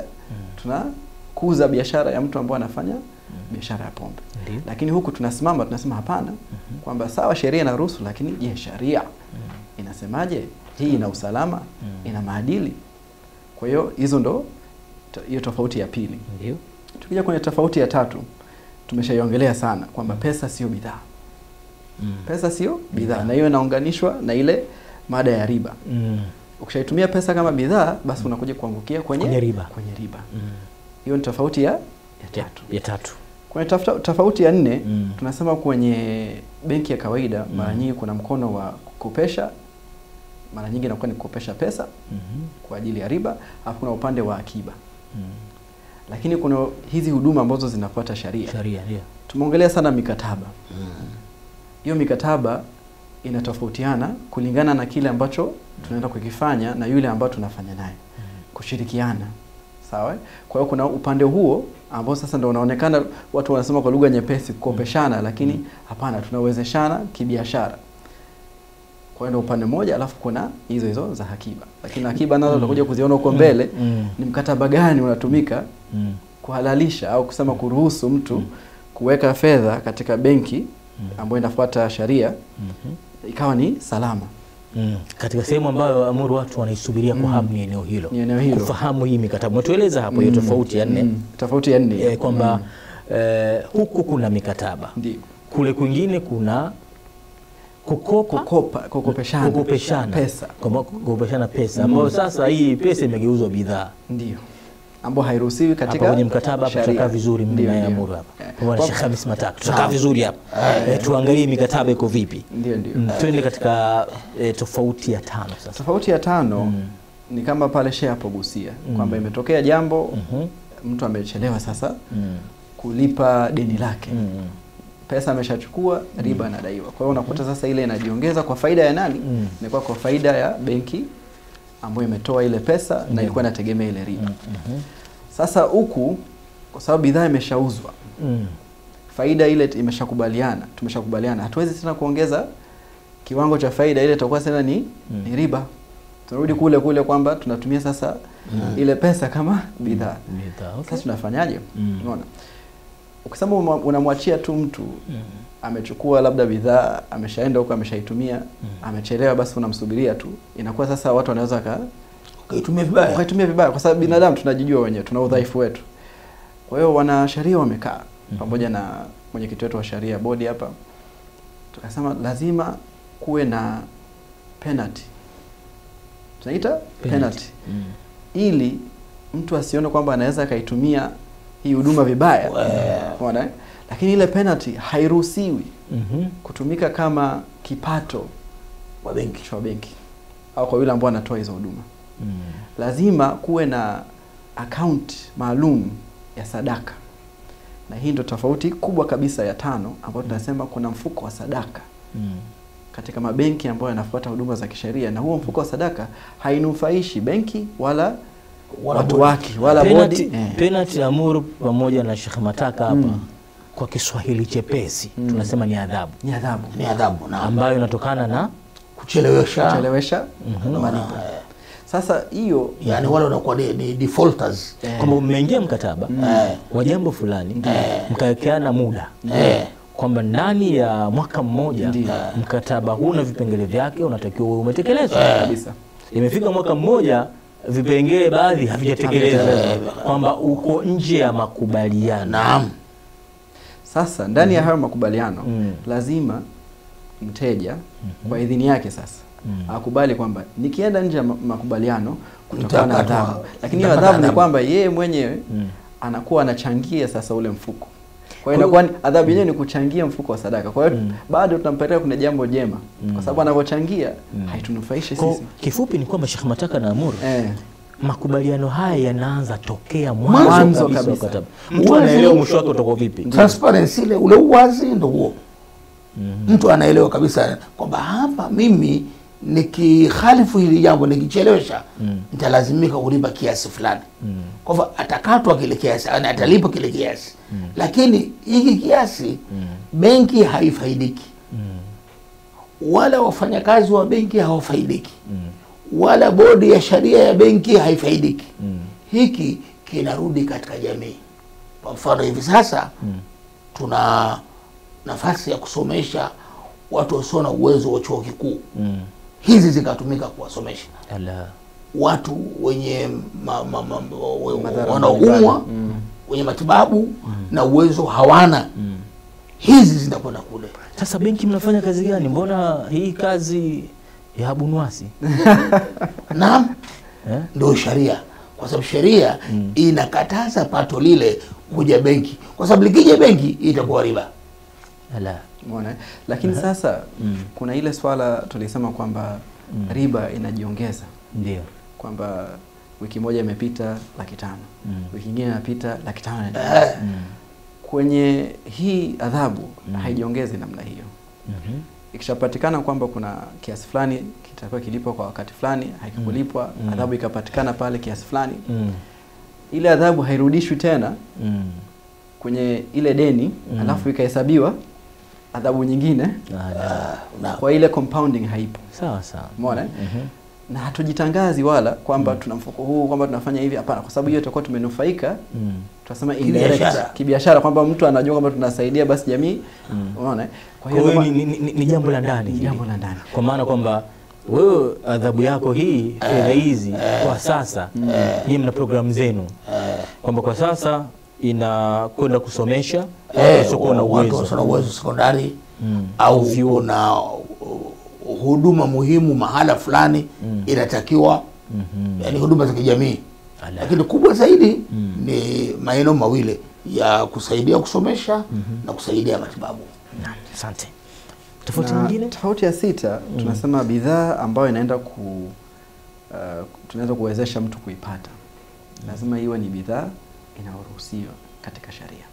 tunakuza biashara ya mtu ambaye anafanya biashara ya pombe Ndio. lakini huku tunasimama tunasema hapana kwamba sawa sheria inaruhusu lakini je sheria inasemaje hii ina usalama ina maadili kwa hiyo hizo ndo to- hiyo tofauti ya pili Ndio. tukija kwenye tofauti ya tatu tumeshaiongelea sana kwamba pesa sio bidhaa Mm. pesa sio bidhaa na hiyo inaunganishwa na ile mada ya riba Mm. ukishaitumia pesa kama bidhaa basi unakuja kuangukia kwenye, Kwenye riba. kwenye riba Mm. hiyo ni tofauti ya, ya Ya, tatu ya tatu kwenye tafuta- tofauti ya nne Mm. tunasema kwenye benki ya kawaida mara nyingi kuna mkono wa kukopesha mara nyingi inakuwa ni kukopesha pesa Mhm. kwa ajili ya riba alafu kuna upande wa akiba Mm. lakini kuna hizi huduma ambazo zinafuata sharia sharia ndio tumeongelea sana mikataba hiyo mikataba inatofautiana kulingana na kile ambacho tunaenda kukifanya na yule ambao tunafanya naye kushirikiana sawa eh? kwa hiyo kuna upande huo ambao sasa ndo unaonekana watu wanasema kwa lugha nyepesi kukopeshana lakini hapana tunawezeshana kibiashara kwa hiyo ndo upande mmoja alafu kuna hizo hizo za akiba lakini akiba nazo tutakuja kuziona huko mbele Mm. ni mkataba gani unatumika Mm. kuhalalisha au kusema kuruhusu mtu kuweka fedha katika benki ambayo inafuata sharia Mhm. ikawa ni salama Mm. katika sehemu ambayo amuru watu wanaisubiria kwa hamu ni eneo hilo Ni eneo hilo. kufahamu hii mikataba umetueleza hapo hiyo tofauti ya nne Mm, tofauti ya nne eh, kwamba eh, huku kuna mikataba ndio kule kwingine kuna kukopa kukopa kukopeshana kukopeshana pesa Kwamba kukopeshana pesa ambayo sasa hii pesa imegeuzwa bidhaa ndio ambayo hairuhusiwi hapa katika kwenye mkataba hapa sharia. tutakaa vizuri mimi Ndio, na ndio. Amuru hapa Eh, pamoja na kwa- Sheikh Hamis Matatu tutakaa vizuri hapa eh, tuangalie mikataba iko vipi ndio ndio Mm, twende katika eh, tofauti ya tano sasa tofauti ya tano ni kama pale shehe hapogusia kwamba imetokea jambo Mhm. mtu amechelewa sasa Mm. kulipa deni lake Mm. pesa ameshachukua riba anadaiwa kwa hiyo unakuta sasa ile inajiongeza kwa faida ya nani Mm. inakuwa kwa faida ya benki ambayo imetoa ile pesa na ilikuwa inategemea ile riba Mhm. sasa huku kwa sababu bidhaa imeshauzwa Mm. faida ile imeshakubaliana tumeshakubaliana hatuwezi tena kuongeza kiwango cha faida ile itakuwa tena ni, Mm. ni riba tunarudi kule kule kwamba tunatumia sasa ile pesa kama bidhaa Bidhaa, okay. sasa tunafanyaje Mm. unaona ukisema uma- unamwachia tu mtu Mm. amechukua labda bidhaa ameshaenda huko ameshaitumia amechelewa basi unamsubiria tu inakuwa sasa watu wanaweza ka ukaitumia vibaya wakaitumia vibaya kwa sababu binadamu tunajijua wenyewe tuna udhaifu wetu kwa hiyo wanasheria wamekaa pamoja na mwenyekiti wetu wa sharia bodi hapa tukasema lazima kuwe na penalty tunaita penalty Mm. ili mtu asione kwamba anaweza akaitumia hii huduma vibaya Unaona, eh? lakini ile penalty hairuhusiwi Mhm. kutumika kama kipato wa benki cha benki au kwa yule ambao anatoa hizo huduma Mm. lazima kuwe na account maalum ya sadaka na hii ndo tofauti kubwa kabisa ya tano ambayo tunasema kuna mfuko wa sadaka Mm. katika mabenki ambayo yanafuata huduma za kisheria na huo mfuko wa sadaka hainufaishi benki wala, Wala watu bodi. wake wala Penalty, bodi eh. penalty Amuru pamoja na Sheikh Mataka hapa Mm. kwa Kiswahili chepesi Mm. tunasema ni adhabu ni adhabu ni adhabu na ambayo inatokana na kuchelewesha kuchelewesha Mhm. malipo sasa hiyo yani wale wanakuwa ni, ni defaulters eh, kwamba mmeingia mkataba Eh. wa jambo fulani mkawekeana muda Eh. kwamba ndani ya mwaka mmoja Ndiyo. mkataba huu na vipengele vyake unatakiwa uwe umetekelezwa kabisa imefika mwaka mmoja vipengele baadhi havijatekelezwa kwamba uko nje ya makubaliano naam sasa ndani ya hayo makubaliano Mm. lazima mteja kwa idhini yake sasa Mm. akubali kwamba nikienda nje ya ma- makubaliano kutakuwa na Nitakatwa- adhabu lakini hiyo nitapata adhabu ni adhabu. kwamba yeye mwenyewe Mm. anakuwa anachangia sasa ule mfuko kwa hiyo inakuwa ni- adhabu yenyewe ni kuchangia mfuko wa sadaka kwa hiyo Mm. bado tunampeleka kuna jambo jema Mm. kwa sababu anavyochangia Mm. haitunufaishi Kwa sisi kifupi ni kwamba Sheikh Mataka na Amuru eh. makubaliano haya yanaanza tokea Mwanzo mwanzo kabisa wa kabisa. mkataba. Mtu Uwazi- anaelewa mwisho wake utakuwa vipi. transparency ile ule uwazi ndo huo Mhm. mtu anaelewa kabisa kwamba hapa mimi nikihalifu hili jambo nikichelewesha Mm. nitalazimika kulipa kiasi fulani Mm. kwa hivyo atakatwa kile kiasi yani atalipa kile kiasi lakini hiki kiasi benki haifaidiki Mm. wala wafanyakazi wa benki hawafaidiki Mm. wala bodi ya sharia ya benki haifaidiki Mm. hiki kinarudi katika jamii kwa mfano hivi sasa Mm. tuna nafasi ya kusomesha watu wasio na uwezo wa chuo kikuu Mm. hizi zikatumika kuwasomesha Ala. watu wenye ma, ma, ma, we- Madhara wanaoumwa mbalimbali. Mm. wenye matibabu na uwezo hawana Mm. hizi zinakwenda kule Sasa benki mnafanya kazi gani? Mbona hii kazi ya Abunwasi naam eh? ndio sheria kwa sababu sheria Mm. inakataza pato lile kuja benki kwa sababu likija benki itakuwa riba Ala. Umeona, eh? lakini sasa Mm. kuna ile swala tulisema kwamba Mm. riba inajiongeza Ndio. kwamba wiki moja imepita laki tano Mm. wiki ingine inapita laki tano na nusu. eh, Mm. kwenye hii adhabu Mm. haijiongezi namna hiyo Mhm. ikishapatikana kwamba kuna kiasi fulani kitakuwa kilipwa kwa wakati fulani hakikulipwa Mm. adhabu ikapatikana pale kiasi fulani Mm. ile adhabu hairudishwi tena Mm. kwenye ile deni Mm. alafu ikahesabiwa adhabu nyingine Ala. na kwa ile compounding haipo Sawa sawa. umeona eh? Mhm. na hatujitangazi wala kwamba tuna mfuko huu kwamba tunafanya hivi hapana kwa sababu hiyo tutakuwa tumenufaika Mm. tunasema Kibiashara. indirect kibiashara kwamba mtu anajua kwamba tunasaidia basi jamii Mm. unaona eh? Kwa kwa hiyo hiyo ndio ni, ni, ni, ni jambo la ndani Ni hili. jambo la ndani. kwa maana kwamba wewe adhabu yako hii fedha hizi kwa sasa nyinyi mna programu zenu kwamba kwa sasa inakwenda kusomesha watu eh, wasiokuwa na watu uwezo wasio na uwezo sekondari Mm. au vyuo. kuna uh, huduma muhimu mahala fulani Mm. inatakiwa Mhm. yani huduma za kijamii Ala. lakini kubwa zaidi Mm. ni maeneo mawili ya kusaidia kusomesha na kusaidia matibabu Naam, asante tofauti Na nyingine tofauti ya sita tunasema bidhaa ambayo inaenda ku uh, tunaweza kuwezesha mtu kuipata lazima iwe ni bidhaa inayoruhusiwa katika sharia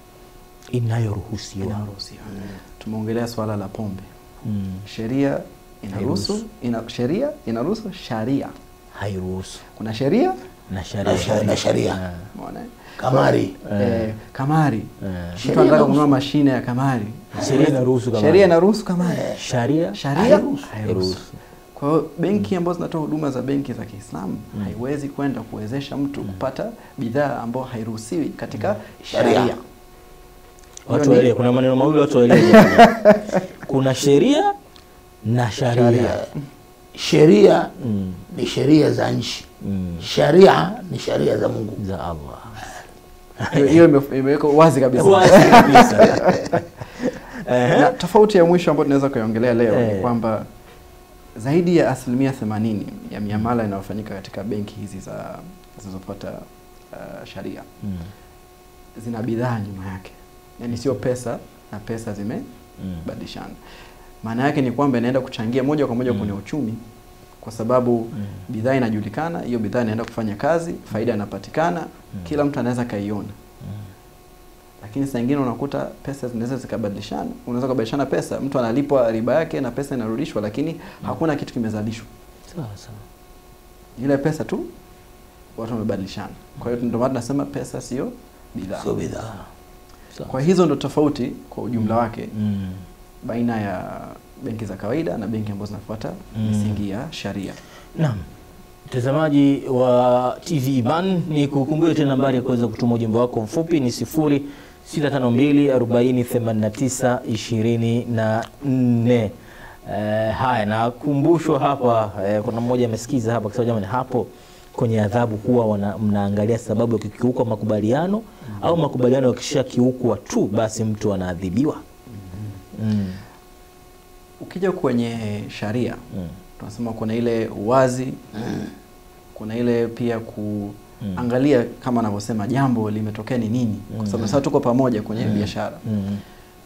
inayoruhusiwa inayoruhusiwa tumeongelea swala la pombe Mm. sheria inaruhusu Hairuhusu. ina, sheria inaruhusu sharia hairuhusu kuna sheria na na sharia sha- na sharia Umeona? kamari Eh, kamari Eh. mtu Sheria anataka inaruhusu. kununua mashine ya kamari sheria inaruhusu kama sheria inaruhusu kamari sharia sharia Hairuhusu. hairuhusu kwa hiyo benki ambazo zinatoa huduma za benki za Kiislamu haiwezi kwenda kuwezesha mtu kupata bidhaa ambayo hairuhusiwi katika Sharia. sharia. watu Hiyo ni- waelewe kuna maneno mawili watu waelewe kuna sheria na sharia sharia sheria Mm. ni sheria za nchi Mm. sharia ni sharia za mungu za allah Hiyo- hiyo ime- imewekwa wazi kabisa Wazi kabisa. Ehe. na tofauti ya mwisho ambayo tunaweza kuiongelea leo Eh. ni kwamba zaidi ya asilimia 80 ya miamala inayofanyika katika benki hizi za zinazofuata uh, sharia Mm. zina bidhaa nyuma yake, yaani sio pesa na pesa zimebadilishana. Maana yake ni kwamba inaenda kuchangia moja kwa moja kwenye uchumi, kwa sababu bidhaa inajulikana, hiyo bidhaa inaenda kufanya kazi, faida inapatikana, kila mtu anaweza kaiona. Lakini saa nyingine unakuta pesa zinaweza zikabadilishana, unaweza kubadilishana pesa, mtu analipwa riba yake na pesa inarudishwa, lakini hakuna kitu kimezalishwa, sawa sawa ile pesa tu watu wamebadilishana. Kwa hiyo ndio maana tunasema pesa sio bidhaa. sio bidhaa sawa Kwa hizo ndo tofauti kwa ujumla wake Mm. baina ya benki za kawaida na benki ambazo zinafuata Mm. misingi ya sharia. Naam. Mtazamaji wa TV Iman ni kukumbusha tena nambari ya kuweza kutuma ujumbe wako mfupi ni 0652 40 89 24. Eh, haya nakumbushwa hapa eh, kuna mmoja amesikiza hapa akisema jamani hapo kwenye adhabu huwa wana, mnaangalia sababu ya kukiuka makubaliano au makubaliano yakishakiukwa tu basi mtu anaadhibiwa. Mm. Ukija kwenye sharia Mm. tunasema kuna ile uwazi, kuna ile pia kuangalia kama anavyosema jambo limetokea ni nini, kwa sababu sasa tuko pamoja kwenye biashara. Mm.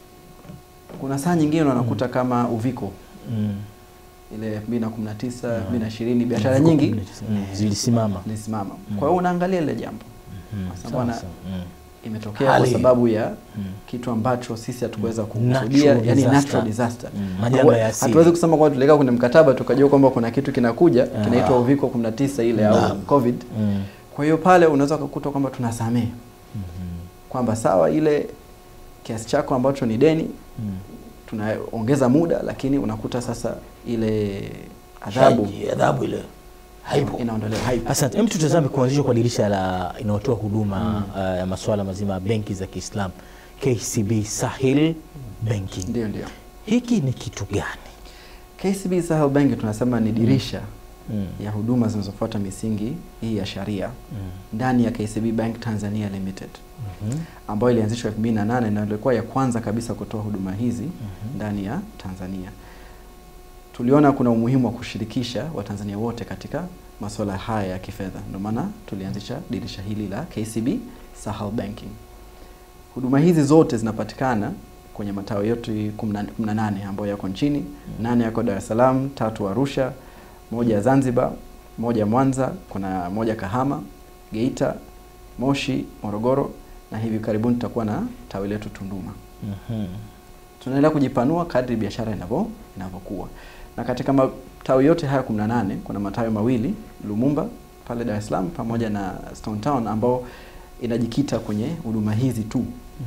Kuna saa nyingine unakuta kama uviko Mm. ile 2019 2020 biashara nyingi Mm, zilisimama. zilisimama. Kwa hiyo unaangalia ile jambo Mm, Kwa sababu sawa, ana- sawa. Mm. imetokea Hali. kwa sababu ya kitu ambacho sisi hatukuweza kukusudia, Natural yani disaster. natural disaster. Mm, majanga ya asili. Hatuwezi kusema kwamba tuliweka kwenye mkataba tukajua kwamba kuna kitu kinakuja Ah. kinaitwa uviko 19 ile au Naam. covid. Mm. Kwa hiyo pale unaweza kukuta kwamba tunasamehe kwamba sawa, ile kiasi chako ambacho ni deni Mm. tunaongeza muda, lakini unakuta sasa ile adhabu Shaji, adhabu ile haipo inaondolewa, haipo. Asante. Hem, tutazame kuanzishwa kwa dirisha la inayotoa huduma uh, ya masuala mazima ya benki za Kiislamu KCB Sahil Banking. Ndio, ndio. Hiki ni kitu gani? KCB Sahel Bank tunasema ni dirisha Mm. ya huduma zinazofuata misingi hii ya sharia Mm. ndani ya KCB Bank Tanzania Limited Mhm. ambayo ilianzishwa 2008 na ilikuwa ya kwanza kabisa kutoa huduma hizi ndani ya Tanzania. Tuliona kuna umuhimu wa kushirikisha Watanzania wote katika masuala haya ya kifedha, ndio maana tulianzisha dirisha hili la KCB Sahel Banking. Huduma hizi zote zinapatikana kwenye matawi yote 18 ambayo yako nchini, nane yako Dar es Salaam, tatu Arusha, moja Zanzibar, moja Mwanza, kuna moja Kahama, Geita, Moshi, Morogoro na hivi karibuni tutakuwa na tawi letu Tunduma. Mhm. Tunaendelea kujipanua kadri biashara inavyo inavyokuwa. Na katika matawi yote haya 18 kuna matawi mawili Lumumba pale Dar es Salaam pamoja na Stone Town ambao inajikita kwenye huduma hizi tu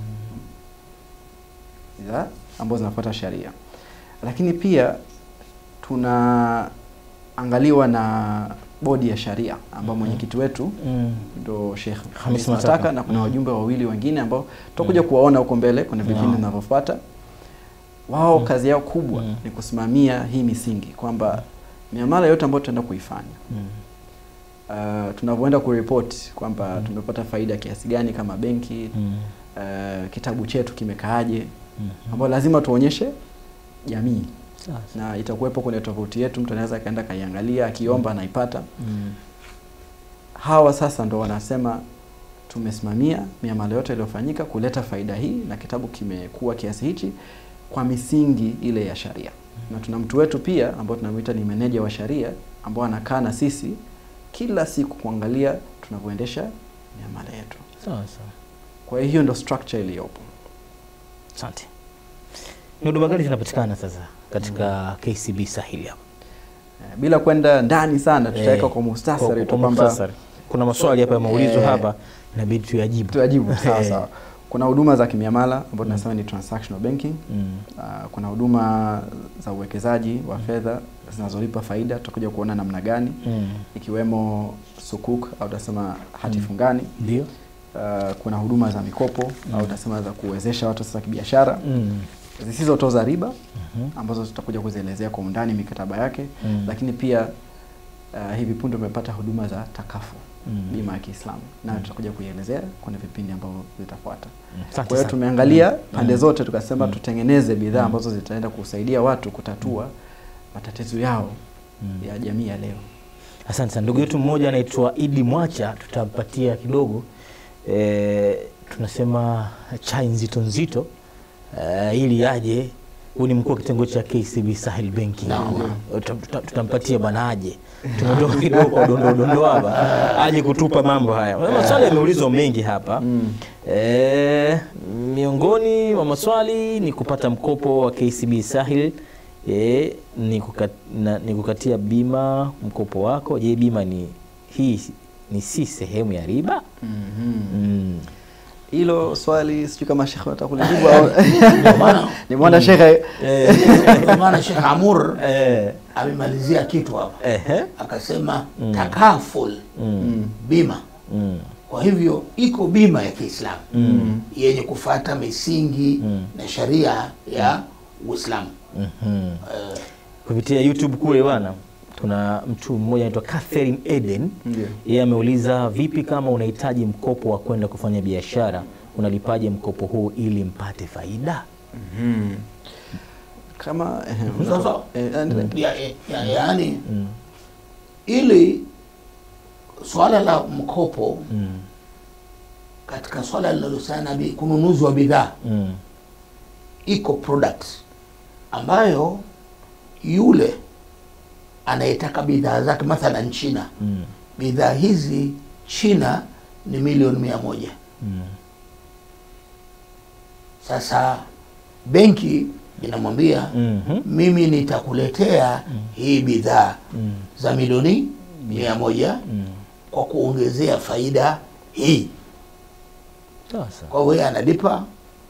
za ambazo zinafuata sharia. Lakini pia tunaangaliwa na bodi ya sharia ambao mwenyekiti wetu Mm. ndo Sheikh Hamis Hamis Mataka. Mataka na kuna Mm. wajumbe wawili wengine ambao tutakuja kuwaona huko mbele kwenye vipindi Naam. vinavyofuata. Wao kazi yao kubwa Mm. ni kusimamia hii misingi kwamba miamala yote ambayo tutaenda kuifanya Mm. uh, tunavyoenda kuripoti kwamba tumepata faida kiasi gani kama benki Mm. uh, kitabu chetu kimekaaje, Mhm. ambayo lazima tuonyeshe jamii Sawa, sawa. na itakuwepo kwenye tovuti yetu, mtu anaweza akaenda kaiangalia, akiomba anaipata. Mm. hawa sasa ndo wanasema tumesimamia miamala yote iliyofanyika kuleta faida hii na kitabu kimekuwa kiasi hichi kwa misingi ile ya sharia na tuna mtu wetu pia ambao tunamwita ni meneja wa sharia ambao anakaa na sisi kila siku kuangalia tunavyoendesha miamala yetu Sawa, sawa. kwa hiyo ndo structure iliyopo Asante. Ni huduma gani zinapatikana sasa katika KCB Sahil hapo? Eh, bila kwenda ndani sana tutaweka Eh, kwa muhtasari kwa- tu kwa kwamba muhtasari. kuna maswali hapa yameulizwa Eh. hapa inabidi tuyajibu tuyajibu sawa Eh. sawa kuna huduma za kimiamala ambazo tunasema ni transactional banking Mm. Uh, kuna huduma za uwekezaji wa fedha zinazolipa faida tutakuja kuona namna gani Mm. ikiwemo sukuk au utasema hati fungani ndio uh, kuna huduma za mikopo au utasema za kuwezesha watu sasa kibiashara Mm. zisizotoza riba ambazo tutakuja kuzielezea kwa undani mikataba yake Mm. lakini pia uh, hivi punde umepata huduma za takafu Mm. bima ya Kiislamu nayo tutakuja kuielezea kwenye vipindi ambavyo vitafuata. Asante Kwa hiyo sana. tumeangalia pande zote tukasema tutengeneze bidhaa ambazo zitaenda kusaidia watu kutatua matatizo yao ya jamii ya leo. Asante sana. Ndugu yetu mmoja anaitwa Idi Mwacha, tutampatia kidogo e, tunasema chai nzito nzito e, ili aje. Huyu ni mkuu wa kitengo cha KCB Sahel Banking. Tuta- tuta- Tutampatia bwana aje, tumetoka kidogo kwa dondo dondo hapa, aje kutupa mambo haya. Maswali yameulizwa mengi hapa e, miongoni mwa maswali ni kupata mkopo wa KCB Sahel e, ni, kukat, na, ni kukatia bima mkopo wako. Je, bima ni hii ni si sehemu ya riba? Mm. Hilo swali sijui kama shekhe atakulijibu au Ndio maana ni mwana shekhe Eh, ndio maana Sheikh Amur eh, amemalizia kitu hapa ehe, akasema takaful mm, bima. mm, Kwa hivyo iko bima ya Kiislamu yenye kufata misingi na sharia ya Uislamu. mhm. Eh, kupitia YouTube kule bwana, kuna mtu mmoja anaitwa Catherine Eden Ndio. yeye ameuliza vipi, kama unahitaji mkopo wa kwenda kufanya biashara, unalipaje mkopo huu ili mpate faida? kama eh, Sasa- unatoa- eh, endelea. ya, ya, yaani ili swala la mkopo Mm, katika swala linalohusiana na bi- kununuzi wa bidhaa mm, iko product ambayo yule anayetaka bidhaa zake mathalan China mm, bidhaa hizi China ni milioni mia moja mm, sasa benki inamwambia mhm, mimi nitakuletea hii bidhaa mm, za milioni mia moja mm. kwa kuongezea faida hii Sasa kwa hiyo yeye analipa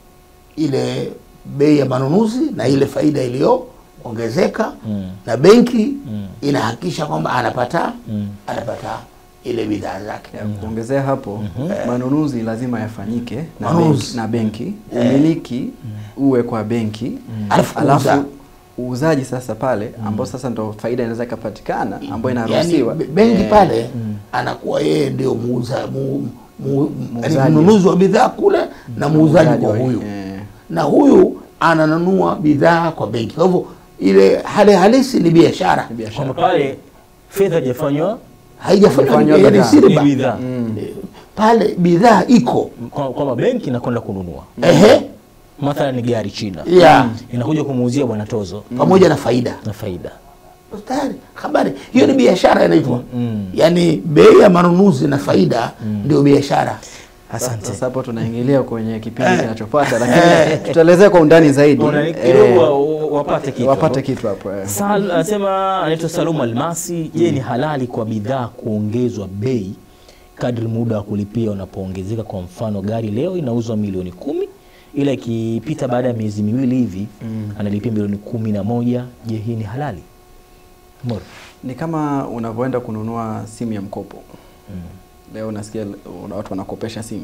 ile bei ya manunuzi na ile faida iliyoongezeka Mm. na benki Mm. inahakikisha kwamba anapata Mm. anapata ile bidhaa zake Ya, kuongezea hapo manunuzi lazima yafanyike na Manunuzi. benki, na benki. umiliki uwe kwa benki Alafu alafu kuuza. uuzaji sasa pale ambao sasa ndo faida inaweza ikapatikana ambayo yani inaruhusiwa be- benki Eh, pale anakuwa yeye ndio muuza mu, mu, yaani Muuzaji. mnunuzi wa bidhaa kule na muuzaji muuzaji kwa wa- huyu eh, na huyu ananunua bidhaa kwa benki kwa hivyo ile hali halisi ni biashara ni biashara. kwamba pale fedha haijafanywa haijafanywa Haijafanywa yani bidhaa. si ni riba bidhaa, Eh, pale bidhaa iko Kwa- kwamba benki inakwenda kununua ehe mathalan ni gari China ya inakuja kumuuzia bwana tozo pamoja na faida na faida. tayari habari hiyo ni biashara inaitwa Mm. yaani bei ya manunuzi na faida ndio biashara Asante. Sasa hapo tunaingilia kwenye kipindi kinachofuata, lakini tutaelezea kwa undani zaidi Una- eh, kidogo wa- wa- wapate kitu wapate kitu hapo eh. Sal anasema anaitwa Salum Almasi. Je, ni halali kwa bidhaa kuongezwa bei kadri muda wa kulipia unapoongezeka? Kwa mfano gari leo inauzwa milioni kumi ila ikipita baada ya miezi miwili hivi analipia milioni kumi na moja. Je, hii ni halali? Moro. Ni kama unavyoenda kununua simu ya mkopo leo unasikia una- watu wanakopesha simu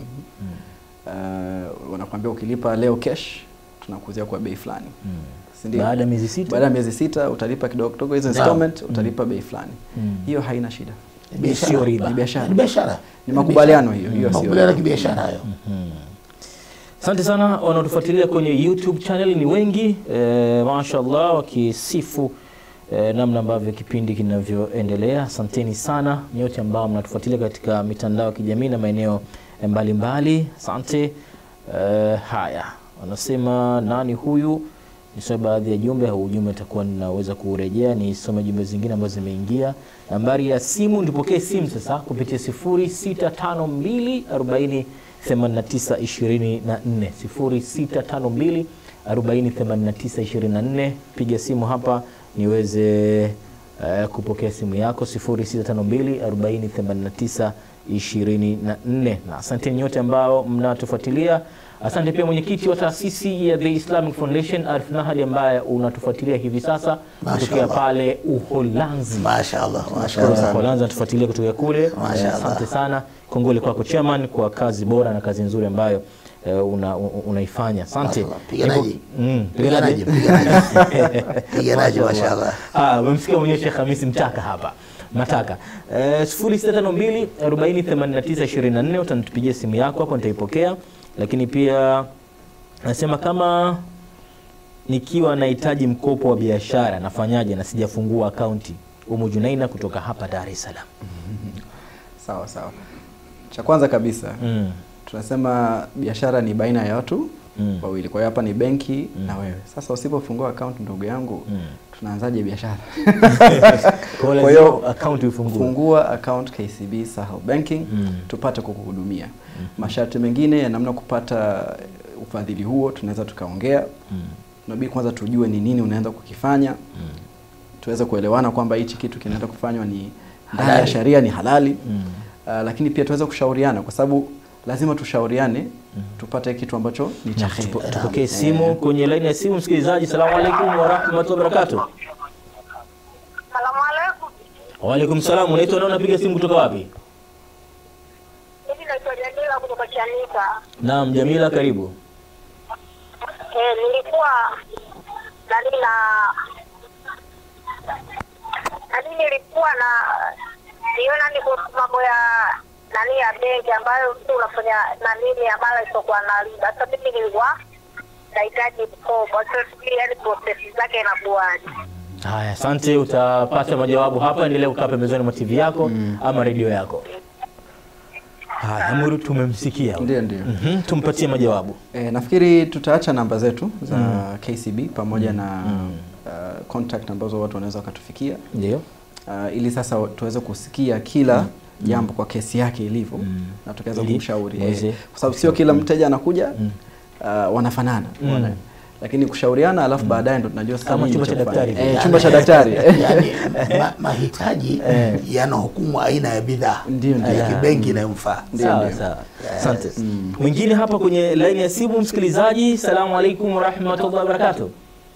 uh, wanakuambia ukilipa leo cash tunakuuzia kwa bei fulani si ndio? Baada ya miezi sita baada ya miezi sita utalipa kidogo kidogo hizo installment utalipa bei fulani hiyo haina shida Ni biashara. Sio riba. Ni biashara. Ni biashara Ni makubaliano hiyo, hiyo sio makubaliano ya riba. kibiashara hayo Asante sana wanaotufuatilia kwenye YouTube channel ni wengi e, mashallah wakisifu e, namna ambavyo kipindi kinavyoendelea. Asanteni sana nyote ambao mnatufuatilia katika mitandao ya kijamii na maeneo mbalimbali. Asante. E, haya, wanasema nani huyu? Nisome baadhi ya jumbe au ujumbe utakuwa ninaweza kurejea, nisome jumbe zingine ambazo zimeingia. Nambari ya simu, ndipokee simu sasa kupitia 0652 40 8924 0652 408924. Piga simu hapa niweze uh, kupokea simu yako 0652 2024 na asante nyote ambao mnatufuatilia asante pia mwenyekiti wa taasisi ya the islamic foundation arif nahadi ambaye unatufuatilia hivi sasa kutokea Mashallah. pale uholanzi Mashaallah, Kwa mashaallah. Uholanzi anatufuatilia kutoka kule. Mashallah. Eh, Asante sana, kongole kwako chairman kwa kazi bora na kazi nzuri ambayo eh, una, u- unaifanya. Asante. Mashallah. Piganaji. Niko- Mm, Piganaji, piganaji. piganaji. Piganaji, mashaallah. Ah, umemsikia mwenyewe Sheikh Hamisi Mtaka hapa Mataka eh, 0652 40 89 24 utanipigia simu yako hapo nitaipokea, lakini pia nasema kama nikiwa nahitaji mkopo wa biashara nafanyaje na sijafungua akaunti? Umu Junaina kutoka hapa Dar es Salaam. Sawa sawa. Cha kwanza kabisa Mm. tunasema biashara ni baina ya watu Mm. wawili. Kwa hiyo hapa ni benki na wewe. Sasa usipofungua account ndugu yangu, Mm. tunaanzaje biashara? Kwa hiyo Kwa hiyo, lazima akaunti ufungue. Fungua account KCB Sahel Banking Mm. tupate kukuhudumia. Masharti mengine ya namna kupata ufadhili huo tunaweza tukaongea. Mm. Tunabidi kwanza tujue ni nini unaenda kukifanya. Tuweze kuelewana kwamba hichi kitu kinaenda kufanywa ni ndani ya Halali. sheria ni halali. Mm. Uh, lakini pia tuweze kushauriana kwa sababu lazima tushauriane tupate kitu ambacho ni cha Na heri. tupo- tupokee simu kwenye laini ya simu. Msikilizaji, salamu alaikum warahmatullahi wabarakatuh. Salamu alaikum. Waalaikum salam. Unaitwa nani? Unapiga simu kutoka wapi? Mimi naitwa Jamila kutoka Chanika. Naam, Jamila, karibu. Eh, nilikuwa nani na nani nilikuwa na niona ni kuhusu mambo ya nani ya benki ambayo mtu unafanya nani ya mara isiokuwa na riba. Sasa mimi nilikuwa nahitaji mkopo. Sasa sijui yani process zake inakuwaje. Haya, asante. Utapata majawabu hapa. Endelea kukaa pembezoni mwa TV yako ama redio yako. Haya, Amuru, tumemsikia. Ndio ndio. Mhm, tumpatie majawabu. E, nafikiri tutaacha namba zetu za KCB pamoja na uh, contact ambazo watu wanaweza wakatufikia Ndio. uh, ili sasa tuweze kusikia kila jambo kwa kesi yake ilivyo na tukaweza Ili kumshauri muweze eh, kwa sababu sio kila mteja anakuja uh, wanafanana wana- lakini kushauriana alafu baadaye ndo tunajua sasa Kama nini chumba cha cha kufanya. daktari. eh, chumba cha daktari yani ma, mahitaji yanahukumu aina ya bidhaa Ndio, ndio. ya kibenki inayomfaa Sawa sawa, asante. Mwingine hapa kwenye laini ya simu, msikilizaji. Salamu alaikum warahmatullahi wabarakatuh.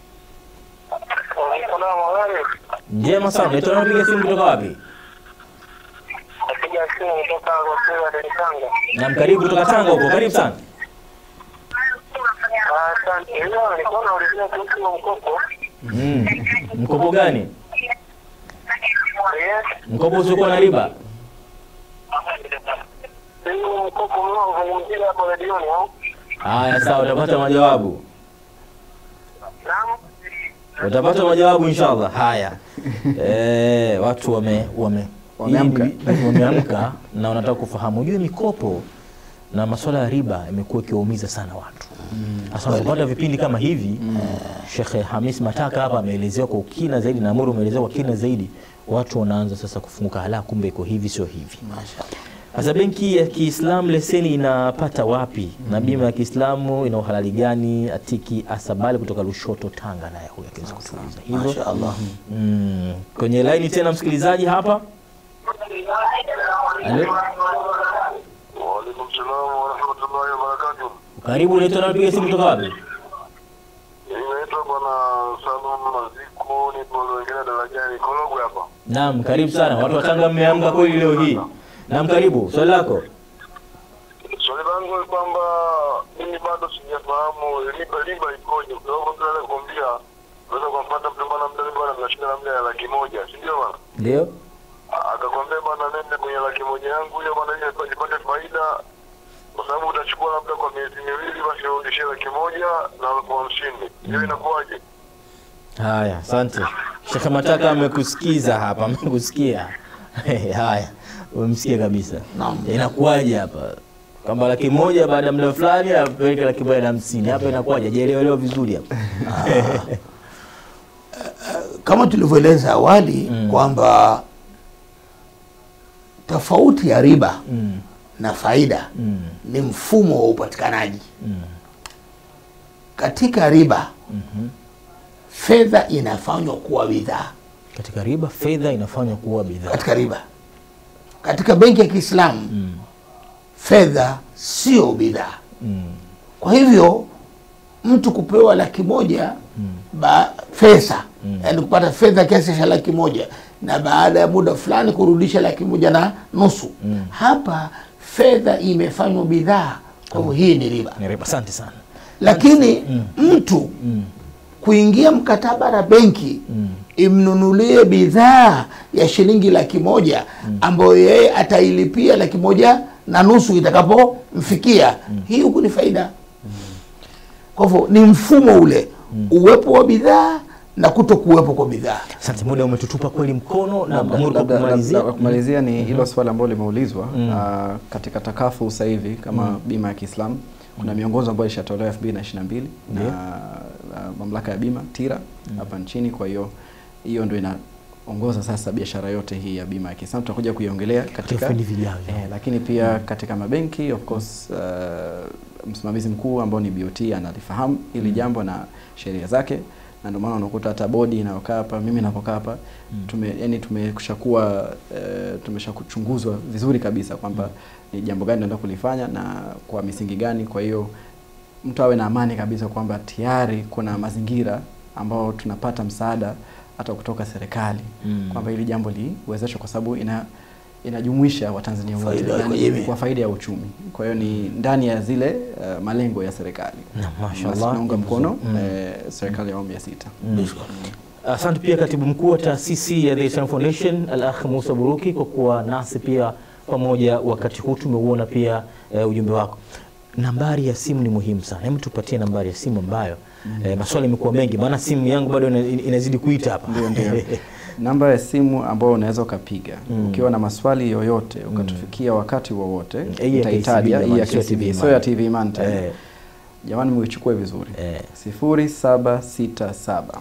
Salamu alaikum. Njema sana. Unaitwa nani? Unapiga simu kutoka wapi? Napiga simu kutoka kwa Dar es Salaam. Naam, karibu kutoka Tanga huko. Karibu sana. Asante. Hiyo nilikuwa naulizia kuhusu huo mkopo. Mm. Mkopo gani? Yes. Mkopo usiokuwa na riba. Hiyo mkopo mnaozungumzia hapo redioni au? Haya, sawa, utapata majawabu. Naam. Utapata majawabu inshallah. Haya. Eh, watu wame wame Wameamka. hii- wameamka na wanataka kufahamu. Ujue mikopo na masuala ya riba imekuwa ikiwaumiza sana watu. Sasa unapopata vipindi kama hivi, Sheikh Hamis Mataka hapa ameelezewa kwa ukina zaidi na Amuru ameelezewa kwa kina zaidi, watu wanaanza sasa kufunguka, hala, kumbe iko hivi, sio hivi. Sasa benki ya Kiislamu leseni inapata wapi? Na bima ya Kiislamu ina uhalali gani? Atiki Asabali kutoka Lushoto, Tanga, naye huyo akiweza kutuuliza hivyo. mashaallah Mm. Kwenye laini tena msikilizaji hapa. Alo, Waalaikum salam warahmatullahi wabarakatuh. karibu, unaitwa nani? Piga simu kutoka wapi? Inaitwa bwana Salum Maziku, nipo wengine darajani Korogwe hapa. Naam, karibu sana. Watu wa Tanga mmeamka kweli leo hii. Naam, karibu. Swali lako. Swali langu ni kwamba mimi bado sijafahamu riba riba ikoje, kwa sababu mtu anaweza kukwambia unaweza kumpata mtu bwana mdani bwana mnashinda labda ya laki moja, si ndio bwana? Ndio. Akakwambia bwana nende kwenye laki moja yangu hiyo bwana ili nipate faida kwa sababu utachukua labda kwa miezi miwili, basi urudishie laki moja na elfu hamsini. Hiyo inakuwaje? Haya, asante. Sheikh Mataka amekusikiza hapa, amekusikia. Haya, umemsikia kabisa. Naam. Inakuwaje hapa? Kwamba laki moja baada ya muda fulani apeleke laki moja na hamsini. Hapa inakuwaje? Hajaelewelewa vizuri hapa. kama tulivyoeleza awali kwamba tofauti ya riba Mm. na faida Mm. ni mfumo wa upatikanaji katika riba fedha inafanywa kuwa bidhaa Katika riba fedha inafanywa kuwa bidhaa. katika riba katika benki ya Kiislamu fedha sio bidhaa. Kwa hivyo mtu kupewa laki moja ba, pesa yani kupata fedha kiasi cha laki moja na baada ya muda fulani kurudisha laki moja na nusu hapa fedha imefanywa bidhaa. Kwa hivyo hii ni riba Ni riba. Asante sana. lakini mtu kuingia mkataba na benki imnunulie bidhaa ya shilingi laki moja ambayo yeye atailipia laki moja na nusu itakapomfikia hii huku ni faida kwa hivyo ni mfumo ule uwepo wa bidhaa na kuto kuwepo kwa bidhaa Asante, muda umetutupa kweli mkono na Labda- Amuru, kwa labda- kumalizia labda- kumalizia ni hilo swali ambalo limeulizwa ah, katika takafu sasa hivi kama bima ya Kiislamu kuna miongozo ambayo ilishatolewa 2022 na ah, mamlaka ya bima TIRA hapa nchini. Kwa hiyo hiyo ndio inaongoza sasa biashara yote hii ya bima ya Kiislamu. Tutakuja kuiongelea katika vipindi vijavyo. eh, lakini pia katika mabenki of course uh, msimamizi mkuu ambao ni BOT analifahamu hili jambo na sheria zake na ndio maana unakuta hata bodi inayokaa hapa mimi ninapokaa hapa tume yani tumeshakuwa uh, tumeshakuchunguzwa vizuri kabisa kwamba ni jambo gani tunaenda kulifanya na kwa misingi gani kwa hiyo mtu awe na amani kabisa kwamba tayari kuna mazingira ambao tunapata msaada hata kutoka serikali Mm. kwamba hili jambo liwezeshwe kwa sababu ina inajumuisha Watanzania wote Faida na kwa ni jamii. kwa faida ya uchumi. Kwa hiyo ni ndani ya zile uh, malengo ya serikali. Na, mashallah. Basi naunga mkono Mm. eh, serikali ya awamu ya sita. Asante pia katibu mkuu wa taasisi ya The Islam Foundation Al-Akh Musa Buruki kwa kuwa nasi pia pamoja wakati huu. Tumeuona pia eh, ujumbe wako. Nambari ya simu ni muhimu sana, hebu tupatie nambari ya simu ambayo eh, maswali yamekuwa mengi, maana simu yangu bado ina- inazidi kuita hapa. Ndio, ndio. Namba ya simu ambayo unaweza ukapiga ukiwa na maswali yoyote ukatufikia wakati wowote, Hii ya utaitaja KCB hii ya jamani, sio KCB, TV sio ya Man. TV Man tena. Eh. Jamani, muichukue vizuri Eh. sifuri saba sita saba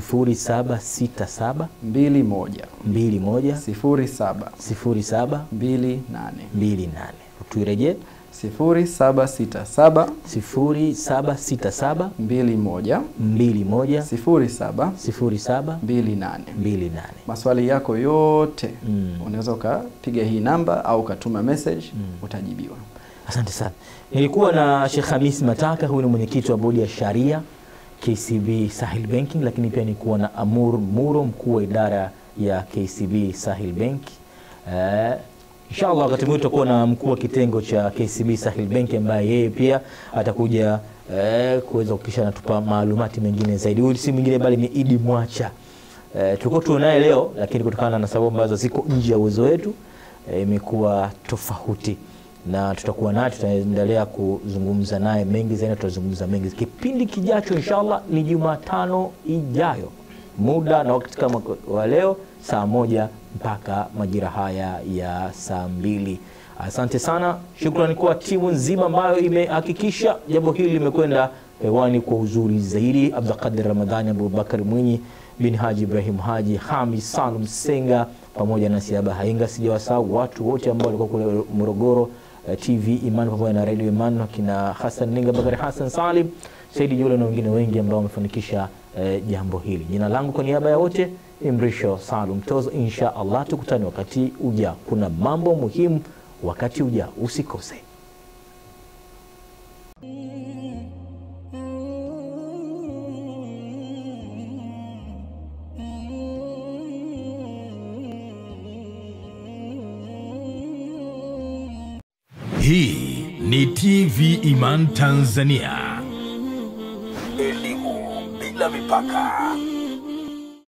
0767 mbili moja 21 sifuri saba 07 mbili nane 28. Tuirejee sifuri saba sita saba 0767 mbili moja 21 sifuri saba 07 mbili nane 28. maswali yako yote Mm. unaweza ukapiga hii namba au ukatuma message utajibiwa Asante sana. Nilikuwa na Sheikh Hamis Mataka, huyu ni mwenyekiti wa bodi ya sharia KCB Sahil Banking, lakini pia nilikuwa na Amur Muro, mkuu wa idara ya KCB Sahil Bank. Eh, inshallah wakati mwingine tutakuwa na mkuu wa kitengo cha KCB Sahil Bank ambaye yeye pia atakuja eh, kuweza kukisha natupa maalumati mengine zaidi. Huyu si mwingine bali ni Idi Mwacha. Eh, tulikuwa tunaye leo lakini kutokana na sababu ambazo ziko nje ya uwezo wetu eh, imekuwa tofauti na tutakuwa naye, tutaendelea kuzungumza naye mengi zaidi, tutazungumza mengi. Kipindi kijacho inshallah ni Jumatano ijayo, muda na wakati kama wa leo, saa moja mpaka majira haya ya saa mbili. Asante sana, shukrani kwa timu nzima ambayo imehakikisha jambo hili limekwenda hewani kwa uzuri zaidi. Abdulkadir Ramadhani, Abubakar Mwinyi bin Haji Ibrahim Haji, Hamis Salum Senga pamoja na Siaba Hainga. Sijawasahau watu wote ambao walikuwa kule Morogoro, eh, TV Iman pamoja na Radio Iman, akina Hassan Ninga, Bakari Hassan Salim, Saidi Jule na wengine wengi ambao wamefanikisha eh, jambo hili. Jina langu kwa niaba ya wote ni Mrisho Salum Tozo. Insha Allah tukutane wakati ujao. Kuna mambo muhimu wakati ujao, usikose. Hii ni TV Iman Tanzania. Elimu bila mipaka.